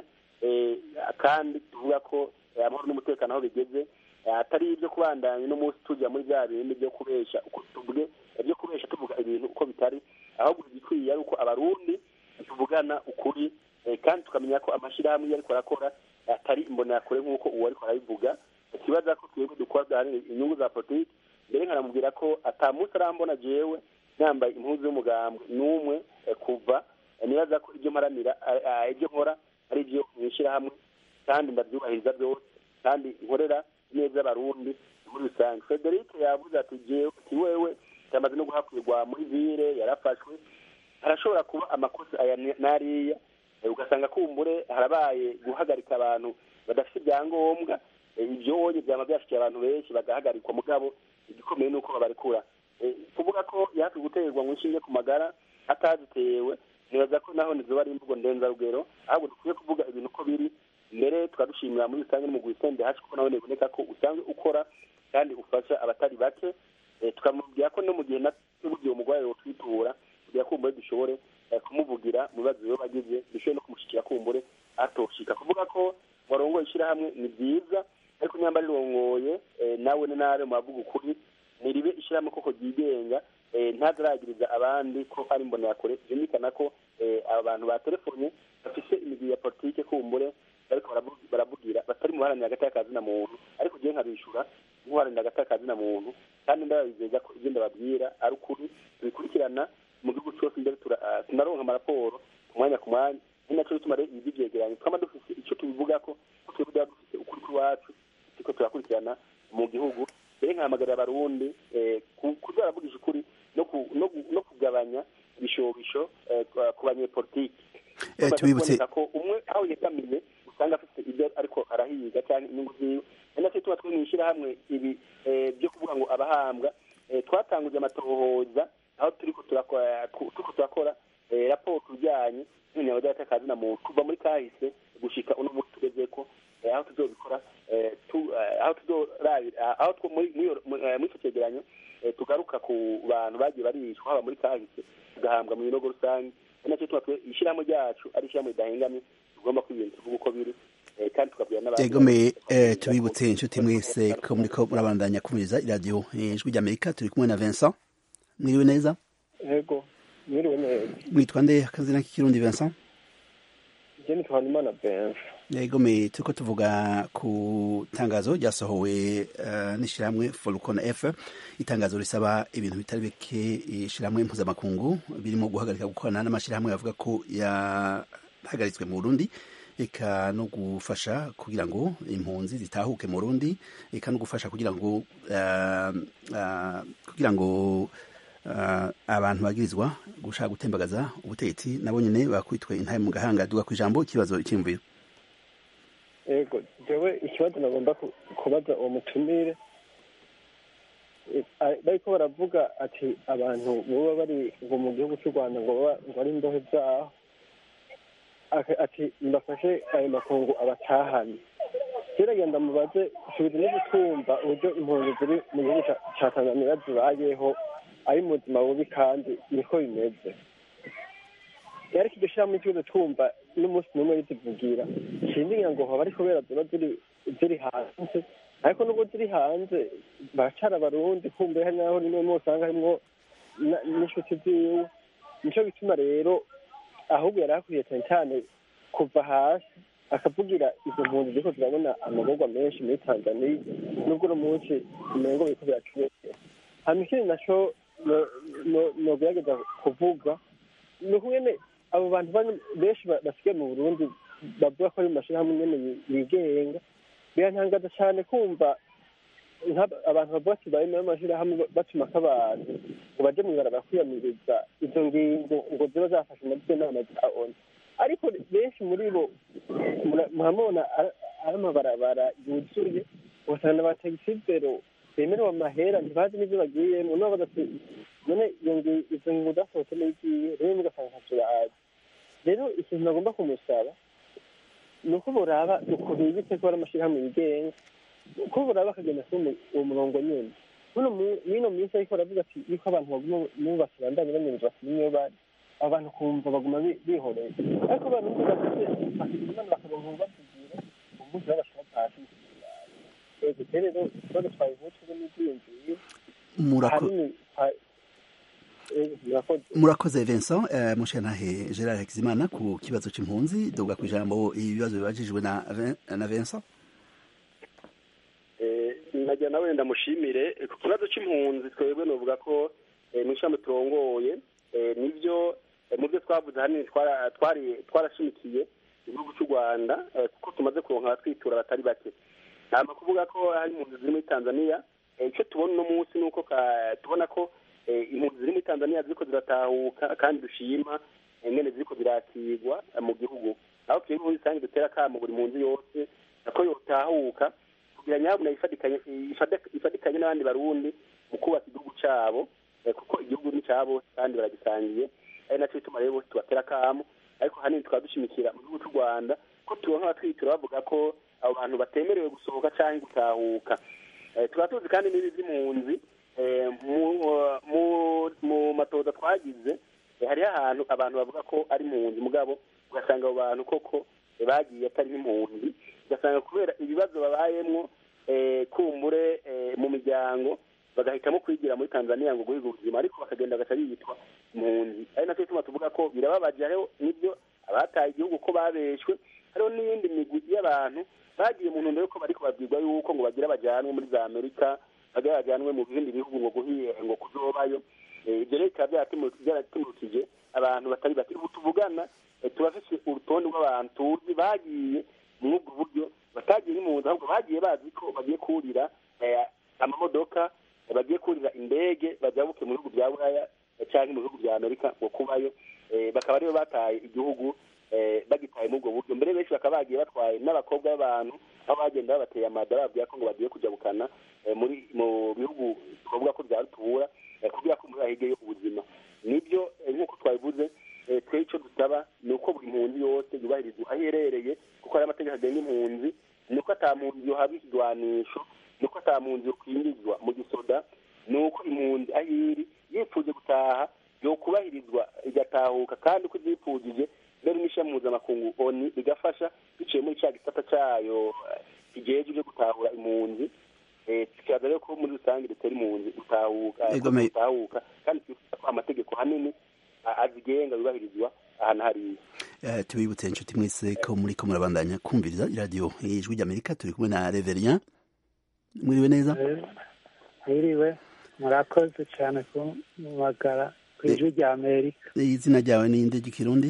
[SPEAKER 2] kandi tuvuga ko amahoro n'umutekano aho bigeze atari ibyo kubandanya uno munsi tujya muri bya bindi byo kubesha uko tuvuge byo kubesha tuvuga ibintu uko bitari ahubwo igikwiye ari uko abarundi tuvugana ukuri kandi tukamenya ko amashyirahamwe iyo ariko arakora atari imbonerakure nk'uko uwo ariko arabivuga ikibazo ko twebwe dukora duharanira inyungu za politiki mbere nkanamubwira ko atamunsi arambona jewe yambaye impuzu y'umugambwe n'umwe kuva nibaza ko ibyo mparanira ibyo nkora ari ibyo mu ishyirahamwe kandi ndabyubahiriza byose kandi nkorera neza abarundi muri rusange frederic yavuze ati jewe ati wewe yamaze no guhakwirwa muri vire yarafashwe harashobora kuba amakosa aya n'ariya ugasanga kumbure harabaye guhagarika abantu badafite ibyangombwa ibyo wonye byaba byashikiye abantu benshi bagahagarikwa mugabo igikomeye ni uko babarekura kuvuga ko yahafi guterwa mu inshinge ku magara atazitewe nibaza ko naho nizoba ari imvugo ndenzarugero ahubwo dukwiye kuvuga ibintu uko biri mbere tukadushimira muri rusange mu guhisende hashi kuko nawe biboneka ko usanzwe ukora kandi ufasha abatari bake tukamubwira ko no mu gihe n'ubugiye umurwayi wotwitura kugira kumbure dushobore kumuvugira mu bibazo biba bagize dushobore no kumushyikira kumbure atoshika kuvuga ko warongoye ishyirahamwe ni byiza ariko nyamba rirongoye nawe n'intare mu bavuga ukuri ntiribe ishyirahamwe koko ryigenga ntazaragiriza abandi ko ari imbonerakure byumvikana ko abantu batelefone bafite imigwi ya politike kumbure bariko baravugira batari mu baharanira agati kazina muntu ariko ugiye nkabishura nk'uharanira agati kazina muntu kandi ndababizeza ko ibyo ndababwira ari ukuri tubikurikirana mu gihugu cyose mbere tunaronka amaraporo ku mwanya ku mwanya ni nacyo bituma rero ibi byegeranye twaba dufite icyo tubivuga ko twebwe tuba dufite ukuri kw'iwacu turiko turakurikirana mu gihugu rero nkahamagarira abarundi kuza baravugisha ukuri no kugabanya ibishobisho ku banyepolitiki
[SPEAKER 1] tubibutse
[SPEAKER 2] ko umwe aho yegamiye usanga afite ibyo ariko arahiga cyangwa inyungu ziwe ari nacyo tuba twe mu ishyirahamwe ibi byo kuvuga ngo abahambwa twatanguje amatohoza aho turiko turakora raporo tujyanye n'umunyabagari atakazi na muntu kuva muri kahise gushika uno munsi tugeze ko aho tuzobikora aho tuzorabira aho muri icyo cyegeranyo tugaruka ku bantu bagiye barishwa haba muri kahise tugahambwa mu binogo rusange ari nacyo tuba ishyirahamwe ryacu ari ishyirahamwe ridahengamye tugomba kwibintu tuvuga uko biri kandi tukabwira n'abandi
[SPEAKER 1] egomeye tubibutse inshuti mwese ko muriko murabandanya kumviriza iradiyo ijwi ry'amerika turi kumwe na vincent mwiriwe neza
[SPEAKER 3] yego mwiriwe neza
[SPEAKER 1] mwitwa nde akazina k'ikirundi vincent
[SPEAKER 3] je nitwa Imana Benz
[SPEAKER 1] egomeye turiko tuvuga ku tangazo ryasohowe uh, n'ishirahamwe Folcon F itangazo risaba ibintu bitari bike ishirahamwe mpuzamakungu birimo guhagarika gukorana n'amashirahamwe avuga ko yahagaritswe mu Burundi eka no gufasha kugira ngo impunzi zitahuke mu Burundi eka no gufasha kugira ngo uh, uh, kugira ngo uh, abantu bagirizwa gushaka gutembagaza ubutegetsi nabo nyene bakwitwe intahe mu gahanga duga ku ijambo ikibazo cy'imviro
[SPEAKER 3] yego jewe ikibazo nagomba kubaza uwo mutumire bariko baravuga ati abantu boba bari ngo mu gihugu cy'u rwanda ngo ngo ari imbohe zaho ati mbafashe ayo makungu abatahane kiragenda mubaze subiza no gutwumva uburyo impunzi ziri mu gihugu ca tanzaniya zibayeho ari mu buzima bubi kandi niko bimeze ariko iryo shyirahamwe ikibazo twumva n'umunsi n'umwe rizivugira sindigira ngo hoba ariko kubera ziba ziri ziri hanze ariko nubwo ziri hanze baracara abarundi kumbe hari naho rimwe rimwe usanga harimwo na- n'inshuti ziwe nico bituma rero ahubwo yari akwiye cyane cyane kuva hasi akavugira izo mpunzi ziriko zirabona amagorwa menshi muri tanzaniya nubwo uno munsi umengo biriko biracubekera hama ikindi naco no- no- nogerageza kuvuga ni ukungene abo bantu bane- benshi ba- basigaye mu burundi bavuga ko ari mu mashirahamwe nyene yi- yigenga birantangaza cyane kumva nk'aba- abantu bavuga ati bari muri ayo mashirahamwe ba- batumako abantu ngo baje mw'ibarabara kwiyamiriza izo ngingo ngo ziba zafashe na zo nama za onu ariko benshi muri bo mura- muramubona ari ari amabarabara yuzuye ugasanga abatagisi bemerewe amahera ntibazi n'ibyo bagiyemo nabo badati none iyo ngi- izo ngingo zasohotse n'igiye rero ugasanga ntacyo bazi rero ikintu bagomba kumusaba ni uko boraba uko bibitse ko ari amashyirahamwe yigenga uko boraba bakagenda kuri umu- uwo murongo nyine muno mu- mw'ino minsi ariko baravuga ati yuko abantu baguma bubaka bandanye banyurwa niyo bari abantu kumva baguma bi- bihoreye ariko abantu bafite bafite imana bakaronka ububasigira umunsi babashaka hasi ego rero ikibazo twabivuze ubu n'ibyiyumviye
[SPEAKER 1] Murako-
[SPEAKER 3] ahanini twa- ego, murakoze
[SPEAKER 1] murakoze vincent eh, mushantahe gerard hakizimana ku kibazo c'impunzi duga ku ijambo ibibazo bibajijwe na Vin- na vincent
[SPEAKER 2] nagira nawe ndamushimire Eh, ku kibazo cy'impunzi twebwe novuga ko eh, mu ishami turongoye eh, nibyo eh, mu byo twavuze ahanini twara- twari twarashimikiye igihugu cy'u rwanda eh, kuko tumaze kuronka abatwitura batari bake ntabwo kuvuga ko hari impunzi ziri muri tanzania eh, icyo tubona uno munsi ni uko ka- tubona ko eh, impunzi ziri muri tanzania ziriko ziratahuka kandi dushima eh, ingene ziriko zirakirwa eh, mu gihugu aho twebwe muri rusange dutera akamo buri mpunzi yose ko yotahuka kugira nyabuna ifatikanye ifade- ifatikanye n'abandi barundi mu kubaka igihugu cyabo eh, kuko igihugu ni cyabo kandi baragisangiye ari nacyo bituma rero bose tubatera akamo ariko hanini tukaba dushimikira mu gihugu cy'u rwanda ko tubona abatwitura bavuga ko abo bantu batemerewe gusohoka cyangwa gutahuka Eh, tukaba tuzi kandi n'ibi by'impunzi eh, mu- mu- mu matoza twagize eh, hariho ahantu abantu bavuga ko ari impunzi mugabo ugasanga abo bantu koko eh, bagiye atari nk'impunzi ugasanga kubera ibibazo babayemwo eh, kumbure eh, mu miryango bagahitamo kwigira muri tanzania ngo guhiga ubuzima ariko bakagenda bagaca biyitwa impunzi ari nacyo gituma tuvuga ko birababaje hariho n'ibyo abataye igihugu ko babeshwe hariho n'iyindi migwi y'abantu bagiye mu ntumbero yuko bariko babwirwa yuko ngo bagira bajanwe muri za amerika bagira bajanwe mu bindi bihugu ngo guhiye ngo kuzobayo Eh, ibyo rero bikaba byaratimu- byaratimukije abantu batari bake ubu tuvugana eh, turafise urutonde rw'abantu tuzi bagiye muri ubwo buryo batagiye nk'impunzi ahubwo bagiye bazi ko bagiye kurira eh, amamodoka eh, bagiye kurira indege bajabuke mu bihugu bya buraya eh, canke mu bihugu bya amerika ngo kubayo Eh, bakaba aribo bataye igihugu eh, bagitaye muri ubwo buryo mbere benshi bakaba bagiye batwaye n'abakobwa b'abantu aho bagenda babateye amada bababwira ko ngo bagiye kujabukana eh, muri mu bihugu twavuga ko bya rutura eh, kugira ko muri ahigeyo ubuzima nibyo eh, nk'uko twabivuze eh, twe icyo dusaba ni uko buri mpunzi yose yubahirizwa aho iherereye kuko hari amategeko agenga impunzi ni uko ata mpunzi yohabwa ikigwanisho ni uko ata mpunzi yokwinjizwa mu gisoda ni uko impunzi aho iri yifuje gutaha yokubahirizwa igatahuka kandi uko ibyifujije mbere n'ishami mpuzamakungu oni rigafasha biciye muri cya gisata cyayo eh, kijejwe byo gutahura impunzi Eh, tukibaza rero ko muri rusange dutera impunzi gutahuka
[SPEAKER 1] Ego, me-
[SPEAKER 2] gutahuka kandi twifuza ko amategeko hanini a- azigenga yubahirizwa ahantu hariya
[SPEAKER 1] Eh, tubibutse inshuti mwese ko muri ko murabandanya kumviriza iradiyo ijwi ry'amerika turi kumwe na reverien mwiriwe neza
[SPEAKER 8] mwiriwe murakoze cyane kumagara ku ijwi rya amerika
[SPEAKER 1] izina ryawe ni nde ry'ikirundi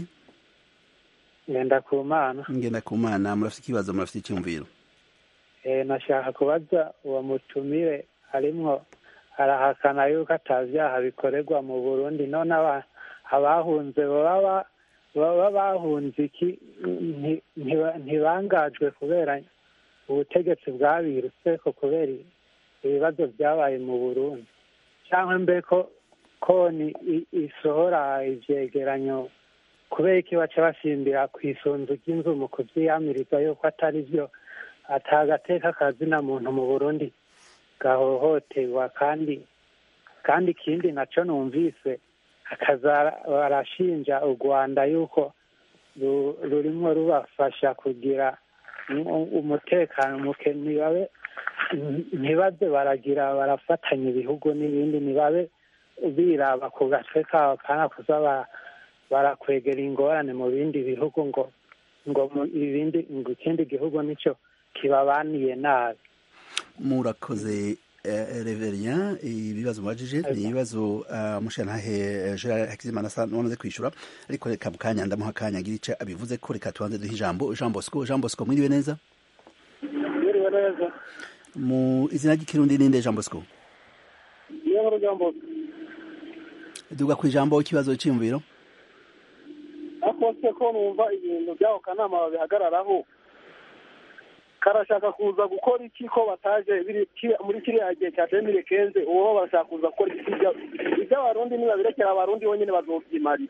[SPEAKER 8] ngenda ku mana
[SPEAKER 1] ngenda ku mana murafite ikibazo murafite icyumviro
[SPEAKER 8] Eh, nashaka kubaza uwo mutumire arimwo arahakana yuko atabyaha bikorerwa mu burundi none aba- abahunze baba baba bahunze iki nti- ntiba- ntibangajwe kubera ubutegetsi bwabirutse ko kubera ibibazo byabaye mu burundi cyangwa mbe ko koni i- isohora ivyegeranyo kubera iki baca basimbira ku isunzu ry'inzu mu kuvyiyamiriza yuko atari vyo atagateka kazina muntu mu burundi gahohoterwa kandi kandi ikindi naco numvise akaza barashinja u rwanda yuko ru- rurimwo rubafasha kugira umutekano muke ntibabe ntibaze baragira barafatanya ibihugu n'ibindi ntibabe biraba ku gatwe kabo kana kuza barakwegera ingorane mu bindi bihugu ngo ngo ibindi ngo ikindi gihugu nicyo kibabaniye nabi
[SPEAKER 1] murakoze reverien ibibazo mubajije ni ibibazo mushantahe gerard hakizimana asa n'uwamaze kwishyura ariko reka mu kanya ndamuha akanya agira icyo abivuze ko reka tubanze duhe ijambo jean bosco jean bosco mwiriwe neza
[SPEAKER 6] mwiriwe neza
[SPEAKER 1] mu izina ry'ikirundi ninde jean bosco
[SPEAKER 6] niyo nkuru jean bosco
[SPEAKER 1] duga ku ijambo ikibazo cyiyumviro
[SPEAKER 6] akose ko numva ibintu by'ako kanama babihagararaho karashaka kuza gukora iki ko bataje muri kiriya gihe cya demire kenze uwo barashaka kuza gukora iki iby'abarundi nibabirekera abarundi bonyine bazovyimarira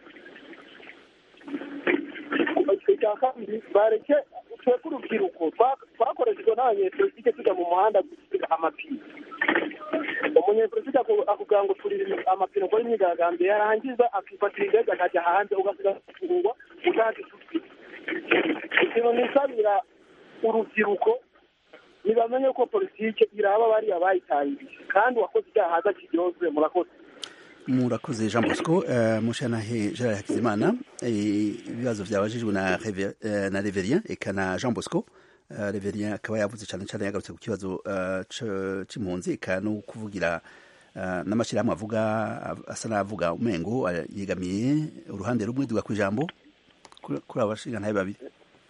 [SPEAKER 6] icya kabiri bareke twebwe urubyiruko twakoreshejwe n'abanyepolitike tujya mu muhanda gusiga amapine umunyepolitike akubwira ngo turire amapine ukora imyigaragambyo yarangiza akifatira indege akajya hanze ugasiga gufungwa utazi ikintu nisabira urubyiruko ntibamenye ko politike iraba bariya bayitangije kandi uwakoze icyaha haza kiryozwe murakoze
[SPEAKER 1] murakoze jean bosco mushanahe gerard hakizimana ibibazo byabajijwe na reverien eka na jean bosco reverien akaba yavuze cyane cyane yagarutse ku kibazo cy'impunzi eka no kuvugira n'amashyirahamwe avuga asa n'avuga umengo yegamiye uruhande rumwe duga ku ijambo kuri abo bashinga ntabe babiri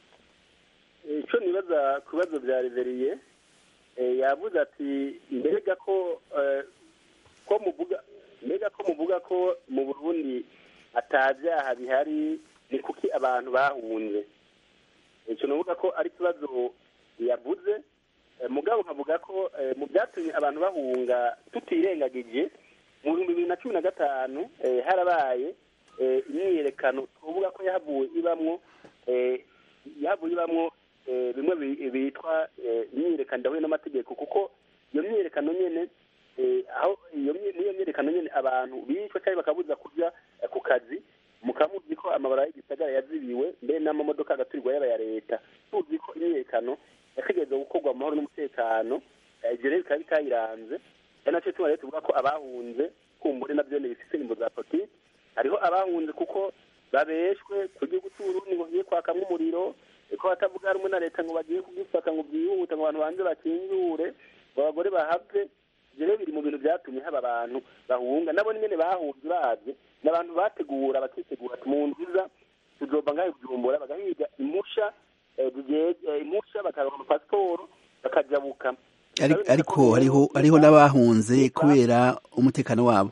[SPEAKER 2] icyo nibaza ku bibazo bya reveriye yavuze ati mbega ko ko muvuga mbega ko muvuga ko mu burundi atabyaha bihari ni kuki abantu bahunze icyo navuga ko ari ikibazo yavuze mugabo nkavuga ko mu byatumye abantu bahunga tutirengagije mu bihumbi bibiri na cumi na gatanu harabaye imyiyerekano tuvuga ko yahavuye ibamwo yahavuye ibamwo bimwe bitwa imyiyerekano idahuye n'amategeko kuko iyo myiyerekano nyine aho iyo myiyerekano nyine abantu bicwa cyangwa bakabuza kujya ku kazi mukamuzi ko amabara y'igisagara yazibiwe mbere n'amamodoka agaturirwa yaba ya leta tuzi ko imyiyerekano yategereza gukorwa mu mahoro n'umutekano ibyo rero bikaba bitayiranze ari nacyo tuma rero tuvuga ko abahunze kumbure nabyo ni bifite imbo za politiki hariho abahunze kuko babeshwe ku gihugu cy'uburundi ngo bagiye kwakamwo umuriro ko batavuga rumwe na leta ngo bagiye kugifata ngo byihute ngo abantu banze bakingure ngo abagore bahave ibyo rero biri mu bintu byatumye haba abantu bahunga nabo nyine bahunze bazi ni abantu bategura bakitegura ati mu nziza tuzova ngaho kujumbura bagahiga imusha imusha bakaronka amapasiporo bakajabuka
[SPEAKER 1] ariko hariho hariho n'abahunze kubera umutekano wabo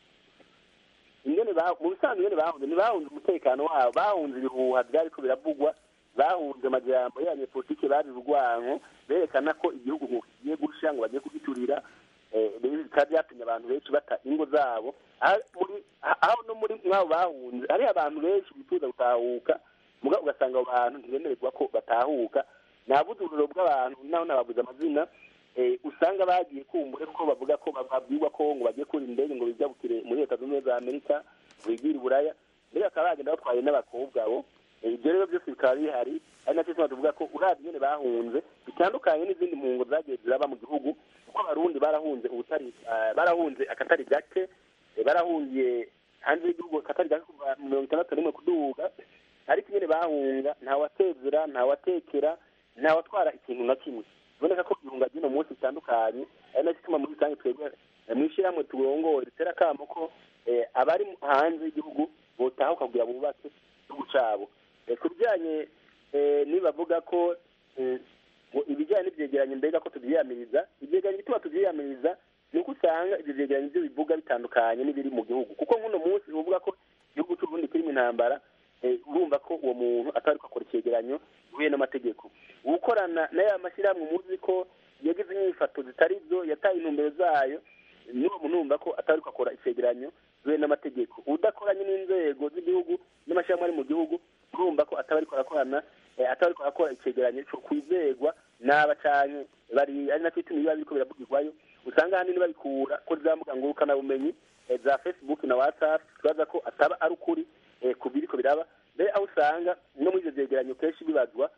[SPEAKER 2] ingene mu bisanzwe ingene bahunze ntibahunze umutekano wabo bahunze ibihuha byariko biravugwa bahunze amajambo y'abanyepolitike babivugwanko berekana ko igihugu ngo kigiye gusha ngo bagiye kugiturira bikaba byatumye abantu benshi bata ingo zabo aho no muri mwabo bahunze hariho abantu benshi bifuza gutahuka muga ugasanga abo bantu ntibemererwa ko batahuka nabuze uburiro bw'abantu naho nababuze amazina usanga bagiye kumbure kuko bavuga ko babwirwa ko ngo bagiye kura indege ngo bijabukire muri leta zunze ubumwe za amerika bigire iburaya mbere bakaba bagenda batwaye n'abakobwa bo ibyo rero byose bikaba bihari ari nacyo tuba tuvuga ko urabye nyine bahunze bitandukanye n'izindi mpungo zagiye ziraba mu gihugu kuko abarundi barahunze ubutari barahunze akatari gake barahungiye hanze y'igihugu akatari gake kuva mirongo itandatu n'imwe kuduga ariko nyine bahunga ntawatezera ntawatekera ntawatwara ikintu na kimwe biboneka ko ibihunga by'uno munsi bitandukanye ari nacyo ituma muri rusange twebwe mu ishyirahamwe turongore ritera akamo ko abari hanze y'igihugu botahuka kugira bubake igihugu cyabo ku bijyanye nibavuga ko ibijyanye n'ibyegeranyo mbega ko tubyiyamiriza ibyegeranyo bituma tubyiyamiriza ni uko usanga ibyo byegeranyo byo bivuga bitandukanye n'ibiri mu gihugu kuko nk'uno munsi uvuga ko igihugu cy'uburundi kiri mu intambara urumva ko uwo muntu atari akora icyegeranyo gihuye n'amategeko gukorana n'aya mashyirahamwe muzi ko yagize inyifato zitari zo yataye intumbero zayo n'uwo muntu wumva ko atari akora icyegeranyo gihuye n'amategeko udakoranye n'inzego z'igihugu n'amashyirahamwe ari mu gihugu urumva ko ataba ariko arakorana ataba ariko arakora icyegeranyo cyo kwizegwa n'aba cyane bari ari nacyo ituma biba biriko biravugirwayo usanga ahanini babikura kuri za mbuga ngurukanabumenyi za facebook na whatsapp tubaza ko ataba ari ukuri ku biriko biraba mbere aho usanga no muri ibyo byegeranyo kenshi bibazwa aho usanga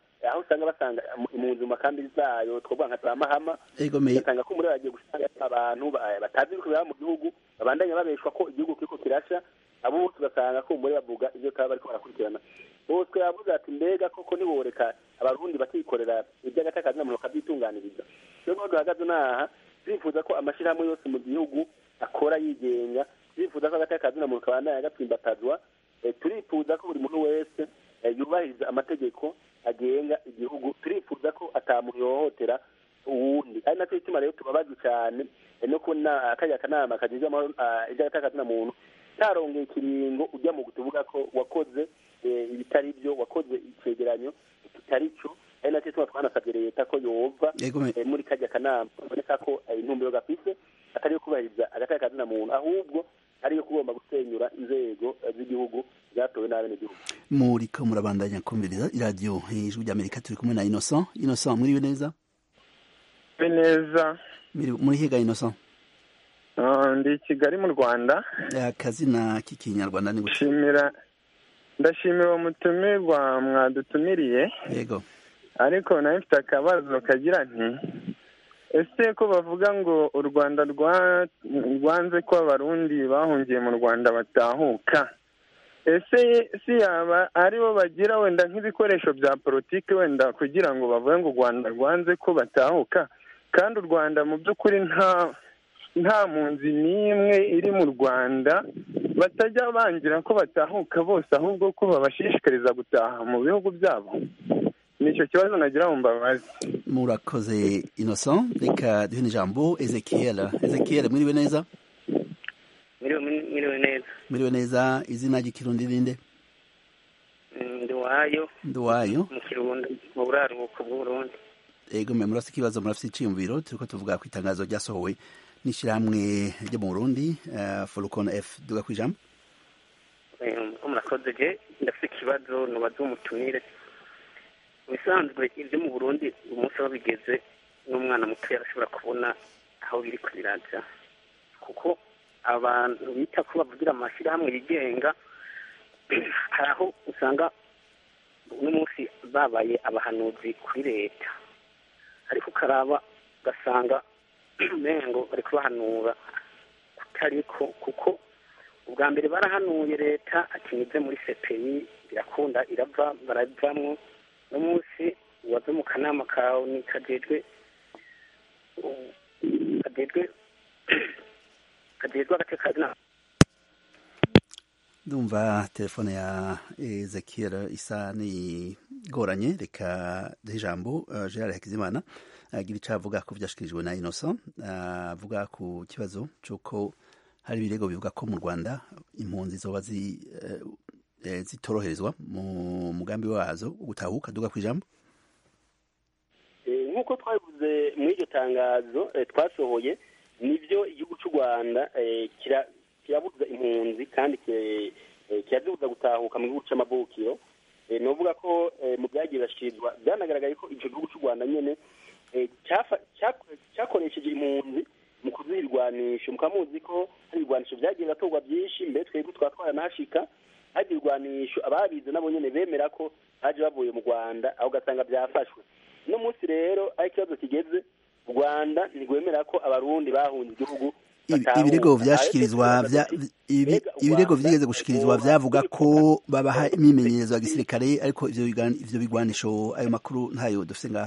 [SPEAKER 2] usanga basanga impunzi mu makambi zayo twavuga nka za mahama ugasanga ko muri bagiye gusanga abantu batazi ibiko biraba mu gihugu babandanya babeshwa ko igihugu kiriko kirasha abo bose ugasanga ko muri bavuga ibyo kaba bariko barakurikirana bose yavuze ati mbega koko ntiboreka abarundi bakikorera iby'agatakazi na muntu bakabyitunganiriza rero niho duhagaze n'aha turifuza ko amashyirahamwe yose mu gihugu akora yigenga turifuza ko agatakazi na muntu kabandanya gatsimbatazwa turifuza ko buri muntu wese yubahiriza amategeko agenga igihugu turifuza ko atamuntu yohotera uwundi ari nacyo gituma rero tubabazwa cyane no kubona kariya kanama kagizwe iby'agatakazi na muntu tarongeye ikiringo ujya mu tuvuga ko wakoze ibitari byo wakoze icyegeranyo kitari cyo ari nacyo gituma twanasabye leta ko yova muri kajya kanama kaboneka ko intumbero gafise atari yo kubahiriza agatakazi na muntu ahubwo ariyo kugomba gusenyura inzego z'igihugu zatowe n'abenegihugu
[SPEAKER 1] muriko murabandanya kumviriza iradiyo ijwi ry'amerika turi kumwe na innocent innocent muriwe neza
[SPEAKER 9] neza
[SPEAKER 1] muri higa innocent
[SPEAKER 9] ndi kigali mu rwanda
[SPEAKER 1] akazina k'ikinyarwanda ni
[SPEAKER 9] gushimira ndashimira uwo mutumirwa mwadutumiriye
[SPEAKER 1] yego
[SPEAKER 9] ariko nawe mfite akabazo kagira nti ese ko bavuga ngo u rwanda rwanze ko abarundi bahungiye mu rwanda batahuka ese si yaba aribo bagira wenda nk'ibikoresho bya politiki wenda kugira ngo bavuge ngo u rwanda rwanze ko batahuka kandi u rwanda mu by'ukuri nta nta mpunzi n'imwe iri mu rwanda batajya bangira ko batahuka bose ahubwo ko babashishikariza gutaha mu bihugu byabo nicyo kibazo nagira ngo mbabaze
[SPEAKER 1] murakoze innocent reka duhe ijambo ezekiel ezekiel mwiriwe neza
[SPEAKER 10] mwiriwe neza
[SPEAKER 1] mwiriwe neza izina ry'ikirundi rinde
[SPEAKER 10] nduwayo
[SPEAKER 1] nduwayo
[SPEAKER 10] mu kirundi mu buraruhuko bw'uburundi
[SPEAKER 1] ego mwe murafite ikibazo murafite iciyumviro turiko tuvuga ku itangazo ryasohowe n'ishyirahamwe ryo mu burundi forukon f duga ku ijambo
[SPEAKER 10] murakoze je ndafite ikibazo nubaza umutumire bisanzwe ibyo mu burundi umunsi aho bigeze n'umwana muto yarashobora kubona aho biri kubiraja kuko abantu bita ko bavugira amashyirahamwe yigenga hari aho usanga uno munsi babaye abahanuzi kuri leta ariko ukaraba ugasanga mengo bari kubahanura kutariko kuko ubwa mbere barahanuye leta akinyuze muri sepeyi birakunda irava baravamwo n'umunsi wave mu kanama kawe ni kajejwe kajejwe kajejwe agace kazina
[SPEAKER 1] ndumva telefone ya ezekiel isa n'igoranye reka duhe ijambo uh, gerard hakizimana agira icyo avuga ko byashyikirijwe na innocent avuga ku kibazo cy'uko hari ibirego bivuga ko mu rwanda impunzi zoba zitoroherezwa mu mugambi wazo gutahuka duga ku ijambo
[SPEAKER 2] nk'uko twabivuze muri iryo tangazo twasohoye nibyo igihugu cy'u rwanda kirabuza impunzi kandi kirazibuza gutahuka mu gihugu cy'amavukiro ni ukuvuga ko mu byagiye birashyikirizwa byanagaragaye ko icyo gihugu cy'u rwanda nyine cyakoresheje impunzi mu kuziha ibirwanisho mukaba muzi ko hari ibirwanisho byagiye biratorwa byinshi mbere twebwe twaba twaranahashika hari ibirwanisho ababize nabo nyine bemera ko baje bavuye mu rwanda aho ugasanga byafashwe uno munsi rero aho ikibazo kigeze u rwanda ntirwemera ko abarundi bahunze igihugu
[SPEAKER 1] ibirego byashikirizwa ibirego byigeze gushikirizwa byavuga ko babaha imyimenyerezo ya gisirikare ariko ivyo bigwanisho ayo makuru ntayo dufite ngaha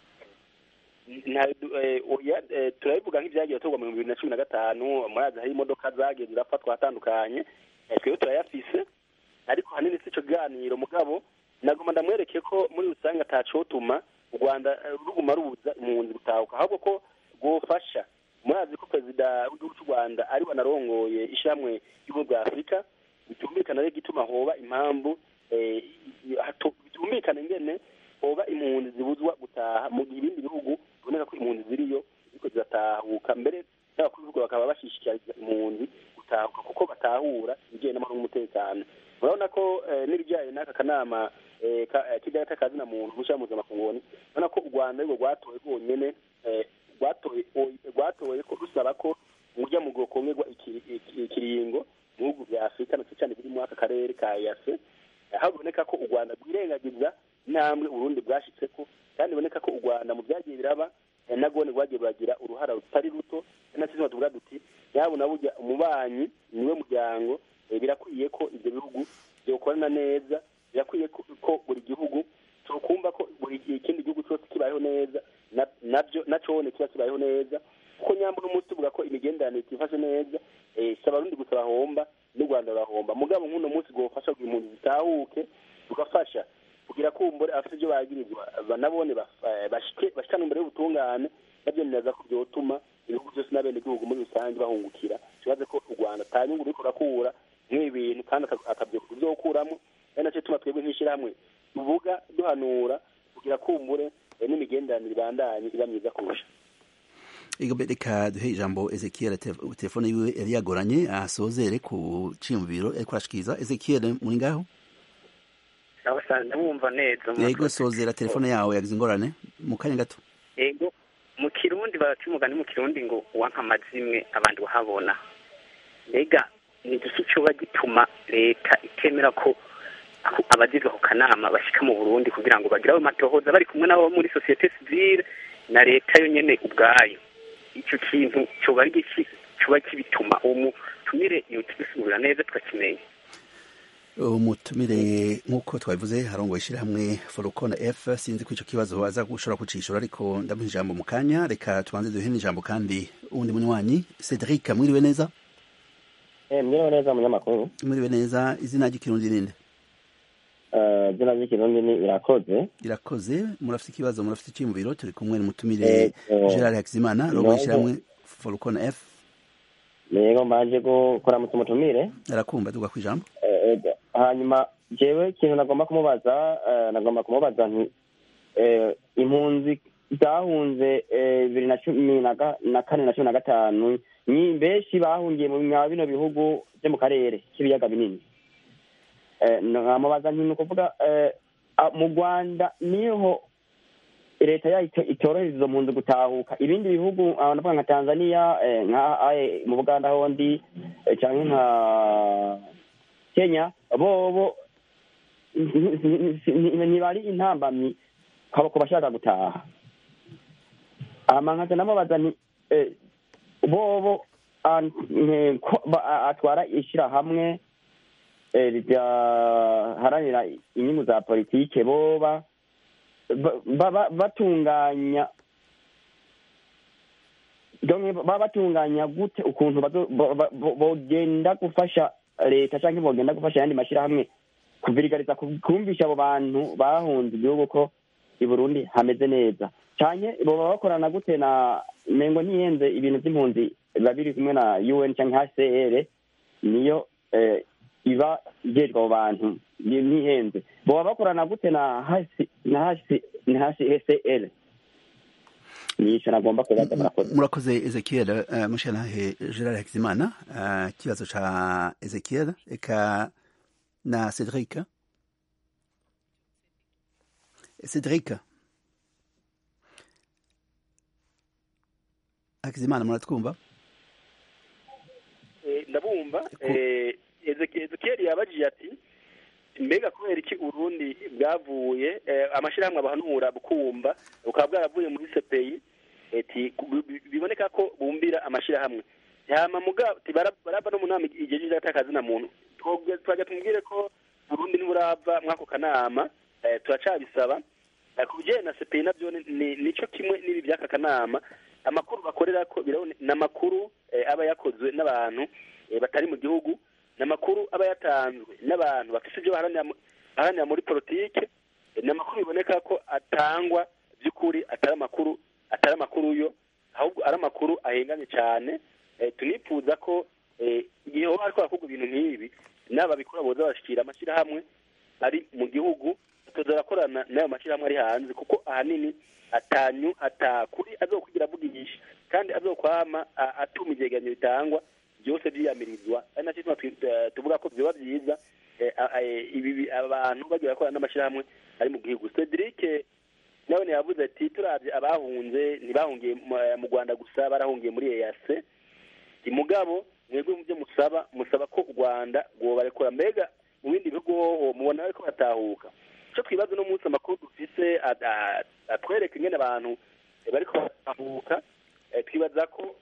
[SPEAKER 2] turabivuga nk'ibyagiye bitorwa mu bihumbi bibiri na cumi na gatanu murazi hari imodoka zagiye zirafatwa hatandukanye twebwe turayafise ariko hanini si ico kiganiro mugabo nagomba ndamwereke ko muri rusange atacotuma u rwanda ruguma rubuza impunzi gutahuka ahubwo ko rwofasha murazi ko perezida w'igihugu cy'u rwanda ari we anarongoye ishyirahamwe ry'ubumwe bwa afurika bitumvikana rero igituma hoba impamvu bitumvikana ingene hoba impunzi zibuzwa gutaha mu gihe ibindi bihugu biboneka ko impunzi ziriyo ziriko ziratahuka mbere n'abakuru b'ibihugu bakaba bashishikariza impunzi gutahuka kuko batahura ibijyanye n'amahoro n'umutekano urabona ko n'ibijyanye n'aka kanama kijyanye k'akazina muntu mushyira mpuzamakungu urabona ko u rwanda arirwo rwatowe rwonyene rwatoye ko rusaba ko urya mu kongerwa ikiringo mu bihugu bya afurika ndetse cyane biri muri aka karere ka yase aho biboneka ko u rwanda rwirengagiza intambwe uburundi bwashyitse ko nacyo tuba tuvuga duti nyabuna burya umubanyi niwe muryango birakwiye ko ibyo bihugu byokorana neza birakwiye ko buri gihugu tukumva ko buri ikindi gihugu cyose kibayeho neza nabyo nacone kiba kibayeho neza kuko nyamba n'umunsi tuvuga ko imigenderanire itifashe neza si abarundi gusa bahomba n'u rwanda rurahomba mugabo nk'uno munsi gufasha kugira impunzi zitahuke tugafasha kugira kumbure abafite ibyo bagirizwa banabone bashikana imbere y'ubutungane nabyo neza ko byotuma ibihugu byose n'abene igihugu muri rusange bahungukira kibaze ko u rwanda ata nyungu ruriko rurakura nk'ibi bintu kandi akabyibuka ibyokuramo ari nacyo tuma twebwe nk'ishyirahamwe tuvuga duhanura kugira kumbure n'imigenderanire ibandanye iba myiza kurusha
[SPEAKER 1] reka duhe ijambo ezekiel telefone yiwe yari yagoranye asozere ku ciyumviro ariko arashikiriza ezekiel muri ngaho
[SPEAKER 10] ndabumva neza
[SPEAKER 1] yego sozera telefone yawe yagize ingorane mu kanya gato
[SPEAKER 10] yego mu kirundi baca umugani mu kirundi ngo uwanka amazimwe abandi wahabona mbega ni igiki cyoba gituma leta itemera ko abagize ako kanama bashyika mu burundi kugira ngo bagire ayo matohoza bari kumwe n'abo muri sosiyete sivile na leta yo nyine ubwayo icyo kintu cyoba ari igiki cyoba kibituma uwo mutumire iyo tugisubira neza tukakimenya
[SPEAKER 1] umutumire nk'uko twabivuze harongo ishyirahamwe forukona f sinzi ko icyo kibazo aza gushobora kucishura ariko ndamuha ijambo mu kanya reka tubanze duhe n'ijambo kandi uwundi munywanyi cedric mwiriwe neza
[SPEAKER 11] mwiriwe neza munyamakuru
[SPEAKER 1] mwiriwe neza izina ry'ikirundi ninde
[SPEAKER 11] izina ry'ikirundi ni irakoze
[SPEAKER 1] irakoze murafite ikibazo murafite icyiyumviro turi kumwe n'umutumire gerard hakizimana arongo ishyirahamwe forukona f
[SPEAKER 11] yego mbanje kuramutsa umutumire
[SPEAKER 1] arakumva tuga ku ijambo
[SPEAKER 11] hanyuma jewe ikintu nagomba kumubaza nagomba kumubaza nti impunzi zahunze bibiri na cumi na kane na cumi na gatanu ni benshi bahungiye mu bino bihugu byo mu karere k'ibiyaga binini nkamubaza nti ni ukuvuga mu rwanda niho leta yayo itorohereza izo mpunzi gutahuka ibindi bihugu ndavuga nka tanzania mu buganda hondi cyangwa nka kenya bobo ntibari intambamyi ku bashaka gutaha nkaca namubaza nti bobo atwara ishyirahamwe riharanira inyungu za politike boba batunganya baba batunganya gute ukuntu bogenda gufasha leta cyangwa bogenda gufasha ayandi mashyirahamwe kuvirigariza kumvisha abo bantu bahunze igihugu ko i burundi hameze neza cyane baba bakorana gute na mengo ntiyenze ibintu by'impunzi biba biri kumwe na un cyangwa hcr niyo iba igejwe abo bantu ntihenze baba bakorana gute na hcr nico nagomba kubaza murakoze
[SPEAKER 1] murakoze ezekiel mushanahe gerard hakizimana ikibazo ca ezekiel eka na cedric cedric hakizimana muratwumva
[SPEAKER 2] ndabumva ezekiel yabajije ati mbega kubera iki urundi bwavuye amashyirahamwe abahanura bukumva bukaba bwaravuye muri sepeyi biboneka ko bumbira amashyirahamwe barava no mu nama igihe cy'akazi na muntu twajya tumubwire ko burundi ntiburava mw'ako kanama turacabisaba ku bijyanye na sepeyi nabyo nicyo kimwe n'ibi by'aka kanama amakuru bakorera ko ni amakuru aba yakozwe n'abantu batari mu gihugu ni amakuru aba yatanzwe n'abantu bafite ibyo baharanira muri politike ni amakuru biboneka ko atangwa by'ukuri atari amakuru atari amakuru yo ahubwo ari amakuru ahengamye cyane tunifuza ko igihe hoba hariko harakorwa ibintu nk'ibi n'ababikora boza bashyikira amashyirahamwe ari mu gihugu tuza barakorana n'ayo mashyirahamwe ari hanze kuko ahanini atanyu atakuri azokwigira avugisha kandi azokwama atuma ivyegeranyo bitangwa byose byiyamirizwa ari nacyo gituma tuvuga ko vyoba vyiza ibi abantu bagiye bakorana n'amashyirahamwe ari mu gihugu cedric nawe yavuze ati turavye abahunze ntibahungiye mu rwanda gusa barahungiye muri eac mugabo mwebwe mu byo musaba musaba ko u rwanda rwobarekura mbega mu bindi bihugu hoho mubona bariko batahuka icyo twibaza uno munsi amakuru dufise atwereka ingene abantu bariko batahuka twibaza ko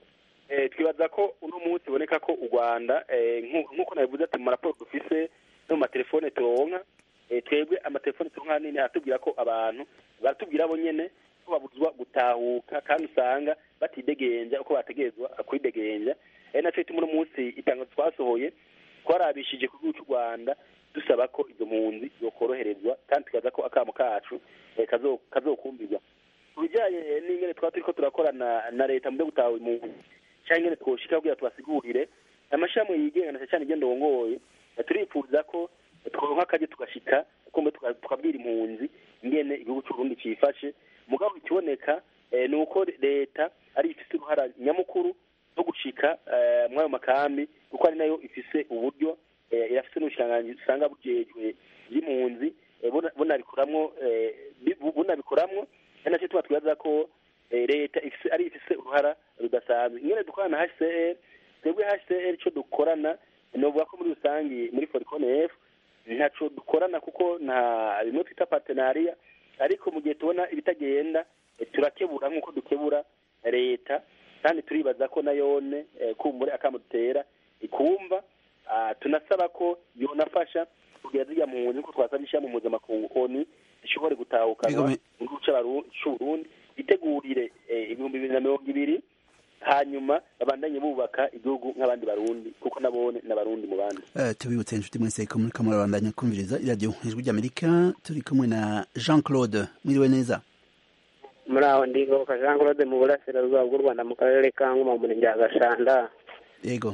[SPEAKER 2] twibaza ko uno munsi uboneka ko u rwanda nk'uko nabivuze ati mu maraporo dufise no mu matelefone turonka twebwe amatelefone turonka nini aratubwira ko abantu baratubwira bo nyene ko babuzwa gutahuka kandi usanga batidegenja uko bategerezwa kwidegenja ari naco ituma uno munsi itangazo twasohoye twarabishije ku gihugu cy'u rwanda dusaba ko izo mpunzi zokoroherezwa kandi tukaza ko akamo kacu kazokumbirwa ku bijyanye n'ingene twaba turiko turakorana na leta mu byo gutaha impunzi cyangwa ingene twoshika kugira tubasigurire amashami yigenga na cyane igenda wongoye turifuza ko tworonka akaje tugashika kumbe tukabwira impunzi ingene igihugu cy'uburundi cifashe mugabo ikiboneka ni uko leta ari ifise uruhara nyamukuru rwo gushika muri ayo makambi kuko ari nayo ifise uburyo irafise n'ubushikiranganji usanga bujejwe by'impunzi bunabikoramwo bunabikoramwo ari nacyo tuba twibaza ko leta ari ifise uruhara rudasanzwe ingene dukorana na hcr twebwe hcr ico dukorana novuga ko muri rusangi muri foricone f ntaco dukorana kuko nta bimwe twita partenariya ariko mu gihe tubona ibitagenda turakebura nk'uko dukebura leta kandi turibaza ko nayone kumbure akamo dutera ikumva tunasaba ko yonafasha kugira zirya mpunzi ko twasabye ishyirahamwe mpuzamakungu oni zishobore gutahukanwa mu gihugu c'uburundi bitegurire ibihumbi bibiri na mirongo ibiri hanyuma babandanye bubaka igihugu nk'abandi barundi kuko nabone n'abarundi mu bandi
[SPEAKER 1] tubibutse inshuti mwese ko muri kamwe babandanya kumviriza iradiyo ijwi ry'amerika turi kumwe na jean claude mwiriwe neza
[SPEAKER 6] muri aho ndigoka jean claude mu burasirazuba bw'u rwanda mu karere ka ngoma mu murenge wa gashanda
[SPEAKER 1] yego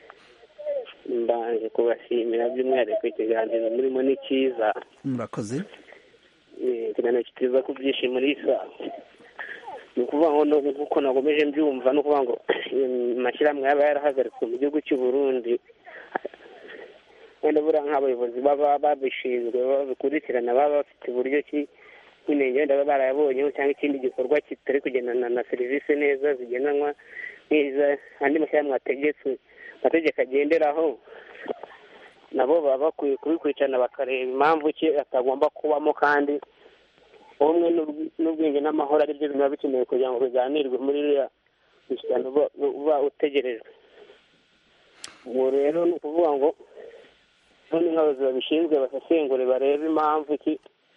[SPEAKER 6] mbanje kubashimira by'umwihariko ikiganiro murimo ni cyiza
[SPEAKER 1] murakoze
[SPEAKER 6] ikiganiro kiteza ku byishimo risa ni ukuvuga ngo nk'uko nagomeje mbyumva ni ukuvuga ngo amashyirahamwe yaba yarahagaritswe mu gihugu cy'u Burundi wenda buriya nk'abayobozi baba babishinzwe babikurikirana baba bafite uburyo ki nk'inenge wenda baba barayabonyeho cyangwa ikindi gikorwa kitari kugendana na serivisi neza zigendanwa nk'iza andi mashyirahamwe ategetswe amategeko agenderaho nabo baba bakwiye kubikurikirana bakareba impamvu ki atagomba kubamo kandi ubumwe n'ubwenge n'amahoro ari byo biba bikenewe kugira ngo biganirwe muri iriya mishyikirano uba utegerejwe ubu rero ni ukuvuga ngo none nk'abayobozi babishinzwe basesengure barebe impamvu ki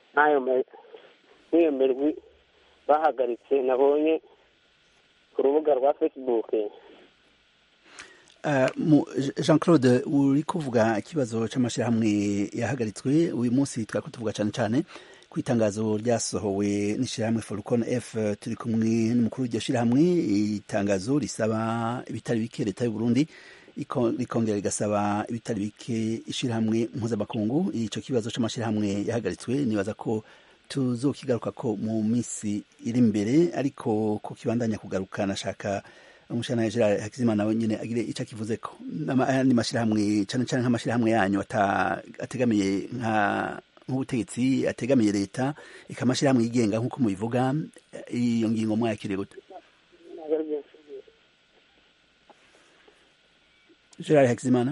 [SPEAKER 6] nk'iyo mirwi bahagaritse nabonye ku rubuga rwa facebook
[SPEAKER 1] jean claude uri kuvuga ikibazo cy'amashyirahamwe yahagaritswe uyu munsi twari tuvuga cyane cyane ku itangazo ryasohowe n'ishyirahamwe forukon f turi kumwe n'umukuru w'iryo shyirahamwe itangazo risaba ibitari bike leta y'u Burundi rikongera rigasaba ibitari bike ishyirahamwe mpuzamakungu icyo kibazo cy'amashyirahamwe yahagaritswe nibaza ko tuzokigaruka ko mu minsi iri imbere ariko ko kibandanya kugaruka nashaka umushana Gerard Hakizimana nawe nyine agire icyo akivuze ko n'andi mashyirahamwe cyane cyane nk'amashyirahamwe yanyu ategamiye nka nk'ubutegetsi ategamiye leta ikamashyirahamwe yigenga nk'uko mubivuga iyo ngingo mwayakiriye gute Gerard Hakizimana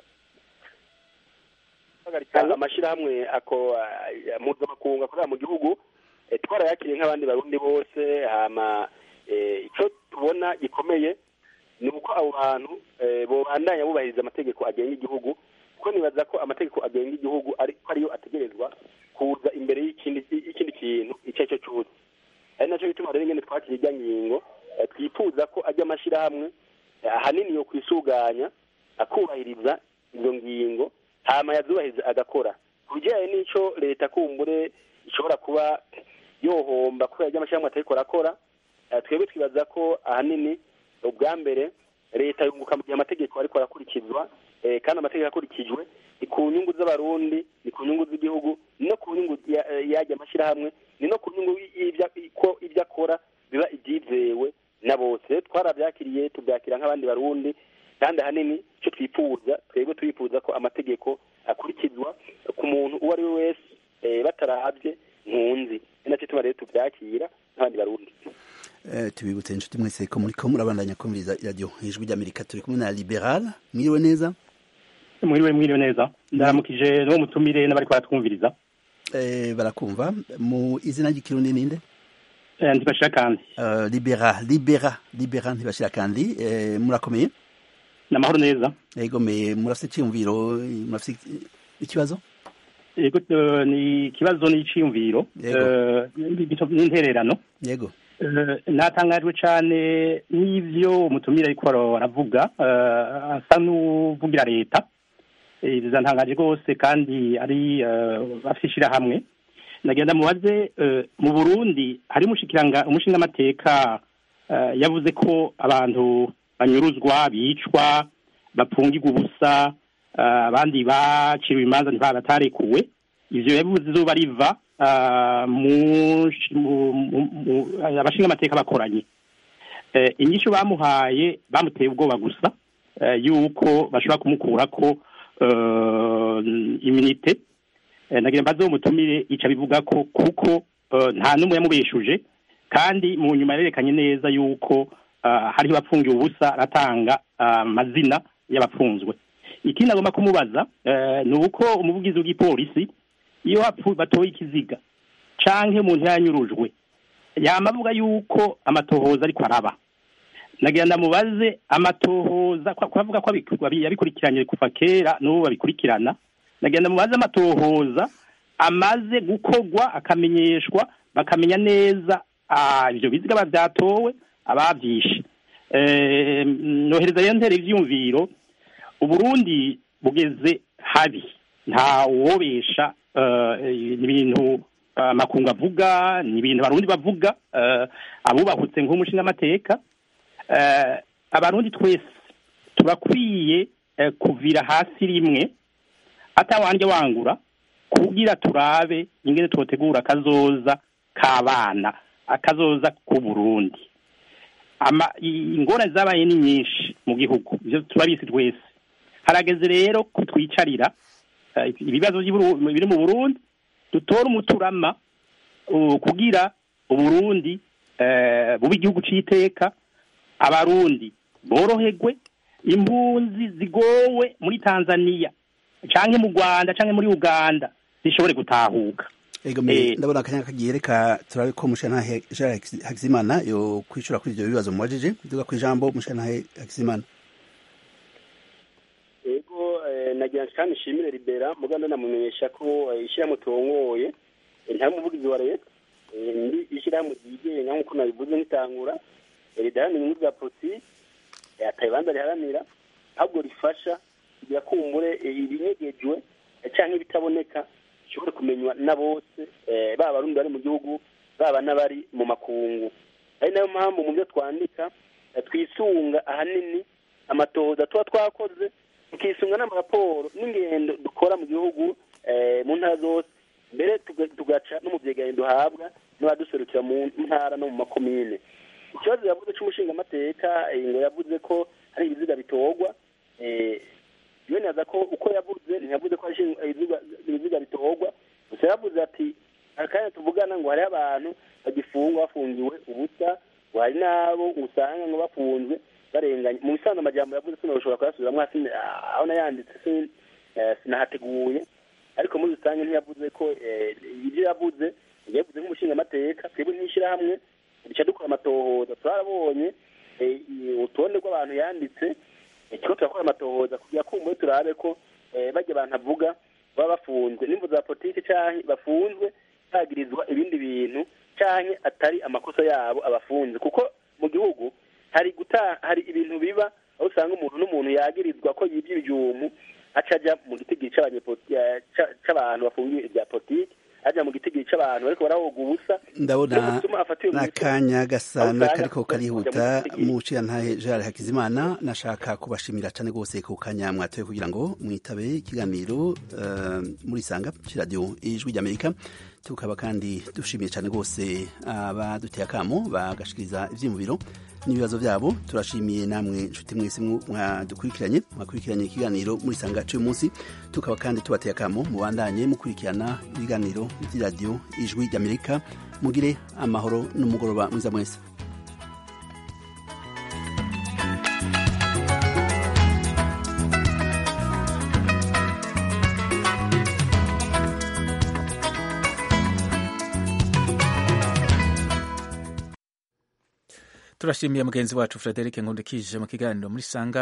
[SPEAKER 2] amashyirahamwe ako mpuzamakungu akorera mu gihugu twarayakiriye nk'abandi barundi bose hama icyo tubona gikomeye ni uko abo bantu bobandanya bubahiriza amategeko agenga igihugu kuko nibaza ko amategeko agenga igihugu ariko ariyo ategerezwa kuza imbere y'ikindi kintu icyo ari cyo cyose ari nacyo bituma rero ingene twakira irya ngingo twifuza ko ajya amashyirahamwe ahanini yo kwisuganya akubahiriza izo ngingo hama yazubahiriza agakora ku bijyanye n'icyo leta kumbure ishobora kuba yohomba kubera ibyo amashyirahamwe atariko arakora twebwe twibaza ko ahanini ubwa mbere leta yunguka mu gihe amategeko ariko arakurikizwa kandi amategeko akurikijwe ni ku nyungu z'abarundi ni ku nyungu z'igihugu no ku nyungu y'ajya amashyirahamwe ni no ku nyungu ko ibyo akora biba ibyizewe na bose twarabyakiriye tubyakira nk'abandi barundi kandi ahanini icyo twifuza twebwe turifuza ko amategeko akurikizwa ku muntu uwo ari we wese batarabye nkunzi ni nacyo tuba rero tubyakira nk'abandi barundi
[SPEAKER 1] tubibutse inshuti mwese ko muri ko murabandanya kumviriza iradiyo ijwi ry'amerika turi kumwe na liberal mwiriwe neza
[SPEAKER 12] mwiriwe mwiriwe neza ndaramukije n'uwo mutumire n'abari baratwumviriza
[SPEAKER 1] barakumva mu izina ry'ikirundi ninde
[SPEAKER 12] ntibashira kandi
[SPEAKER 1] uh, libera libera libera ntibashira kandi eh, murakomeye
[SPEAKER 12] namahoro neza
[SPEAKER 1] yego me murafite icyumviro murafite ikibazo
[SPEAKER 12] yego uh, ni ikibazo n'iciyumviro n'intererano
[SPEAKER 1] yego
[SPEAKER 12] natangajwe cyane n'ibyo umutumire ariko aravuga asa n'uvugira leta bizantangaje rwose kandi ari afite ishyirahamwe nagenda mubaze mu burundi hari umushingamateka yavuze ko abantu banyuruzwa bicwa bapfungirwa ubusa abandi baciriwe imanza ntibatarekuwe ibyo yavuze izuba riva abashingamateka bakoranye inyishu bamuhaye bamuteye ubwoba gusa yuko bashobora kumukura ko iminite nagira mbaze umutumire ica bivuga ko kuko nta n'umwe yamubeshuje kandi mu nyuma yarerekanye neza yuko hariho abapfungiwe ubusa aratanga amazina y'abapfunzwe ikindi agomba kumubaza ni uko umuvugizi w'igipolisi iyo batoye ikiziga canke umuntu yanyurujwe yama avuga yuko amatohoza ariko araba nagira ndamubaze amatohoza kwavuga ko yabikurikiranye kuva kera n'ubu babikurikirana nagira ndamubaze amatohoza amaze gukorwa akamenyeshwa bakamenya neza ibyo biziga byatowe ababyishe nohereza rero ntere ibyiyumviro uburundi bugeze habi nta wobesha ibintu amakungu avuga ni ibintu abarundi bavuga abubahutse nk'umushingamateka abarundi twese turakwiye kuvira hasi rimwe atawanje wangura kugira turabe ingene twotegura akazoza k'abana akazoza k'uburundi ingorane zabaye ni nyinshi mu gihugu ibyo turabizi twese harageze rero ko twicarira ibibazo biri mu burundi dutora umuturama kugira uburundi bube igihugu cy'iteka abarundi boroherwe impunzi zigowe muri tanzania cyangwa mu rwanda cyangwa muri uganda zishobore gutahuka
[SPEAKER 1] ndabona akanya kagiye reka turabe ko mushanahe jean hakizimana yo kwicura kuri ibyo bibazo mubajije duga ku ijambo mushanahe hakizimana
[SPEAKER 2] ego nagira kandi nshimire libera muganda namumenyesha ko ishyirahamwe turongoye nta muvugizi wa leta ndi ishyirahamwe ryigenga nk'uko nabivuze nk'itangura ridaharanira inyungu za politiki atabibanza riharanira ahubwo rifasha kugira kumbure ibinyegejwe cyangwa ibitaboneka bishobore kumenywa na bose baba abarundi bari mu gihugu baba n'abari mu makungu ari nayo mpamvu mu byo twandika twisunga ahanini amatohoza tuba twakoze tukisunga n'amaraporo n'ingendo dukora mu gihugu mu ntara zose mbere tugaca no mu byegeranyo duhabwa n'abaduserukira mu ntara no mu makomine ikibazo yavuze cy'umushingamateka ngo yavuze ko hari ibiziga bitorwa yemeza ko uko yavuze ntiyavuze ko hari ibiziga bitorwa gusa yavuze ati akanya tuvugana ngo hariho abantu bagifungwa bafungiwe ubusa ngo hari n'abo usanga ngo bafunzwe barenganye mu bisanzwe amajyambere yavuze sinabishobora kuyasubiramo aho nayanditse sinahateguye ariko muri rusange ntiyavuze ko ibyo yavuze yavuze nk'umushingamateka twebwe nk'ishyirahamwe duca dukora amatohoza turarabonye urutonde rw'abantu yanditse ikigo turakora amatohoza kugira kumve turabe ko bajya abantu avuga baba bafunzwe n'imvu za politiki cyangwa bafunzwe bagirizwa ibindi bintu cyangwa atari amakosa yabo abafunze kuko mu gihugu hari guta hari ibintu biba aho usanga umuntu n'umuntu yagirizwa ko yibye ibyumu aca ajya mu gitigiri cy'abantu bafungiwe ibya politiki ajya mu gitigiri cy'abantu ariko barahoga ubusa
[SPEAKER 1] ndabona n'akanya gasa n'akariko karihuta mu ntahe jean hakizimana nashaka kubashimira cyane rwose ku kanya mwatoye kugira ngo mwitabe ikiganiro muri sanga cy'iradiyo ijwi ry'amerika tukaba kandi dushimiye cyane rwose abaduteye akamo bagashikiriza ibyiyumviro n'ibibazo byabo turashimiye namwe inshuti mwese mwadukurikiranye mwakurikiranye ikiganiro muri sanga cy'uyu munsi tukaba kandi tubateye akamo mubandanye mukurikirana ibiganiro by'iradiyo ijwi ry'amerika mugire amahoro n'umugoroba mwiza mwese
[SPEAKER 13] turashimiye mugenzi wacu frederic nkundikije mu kiganiro muri sanga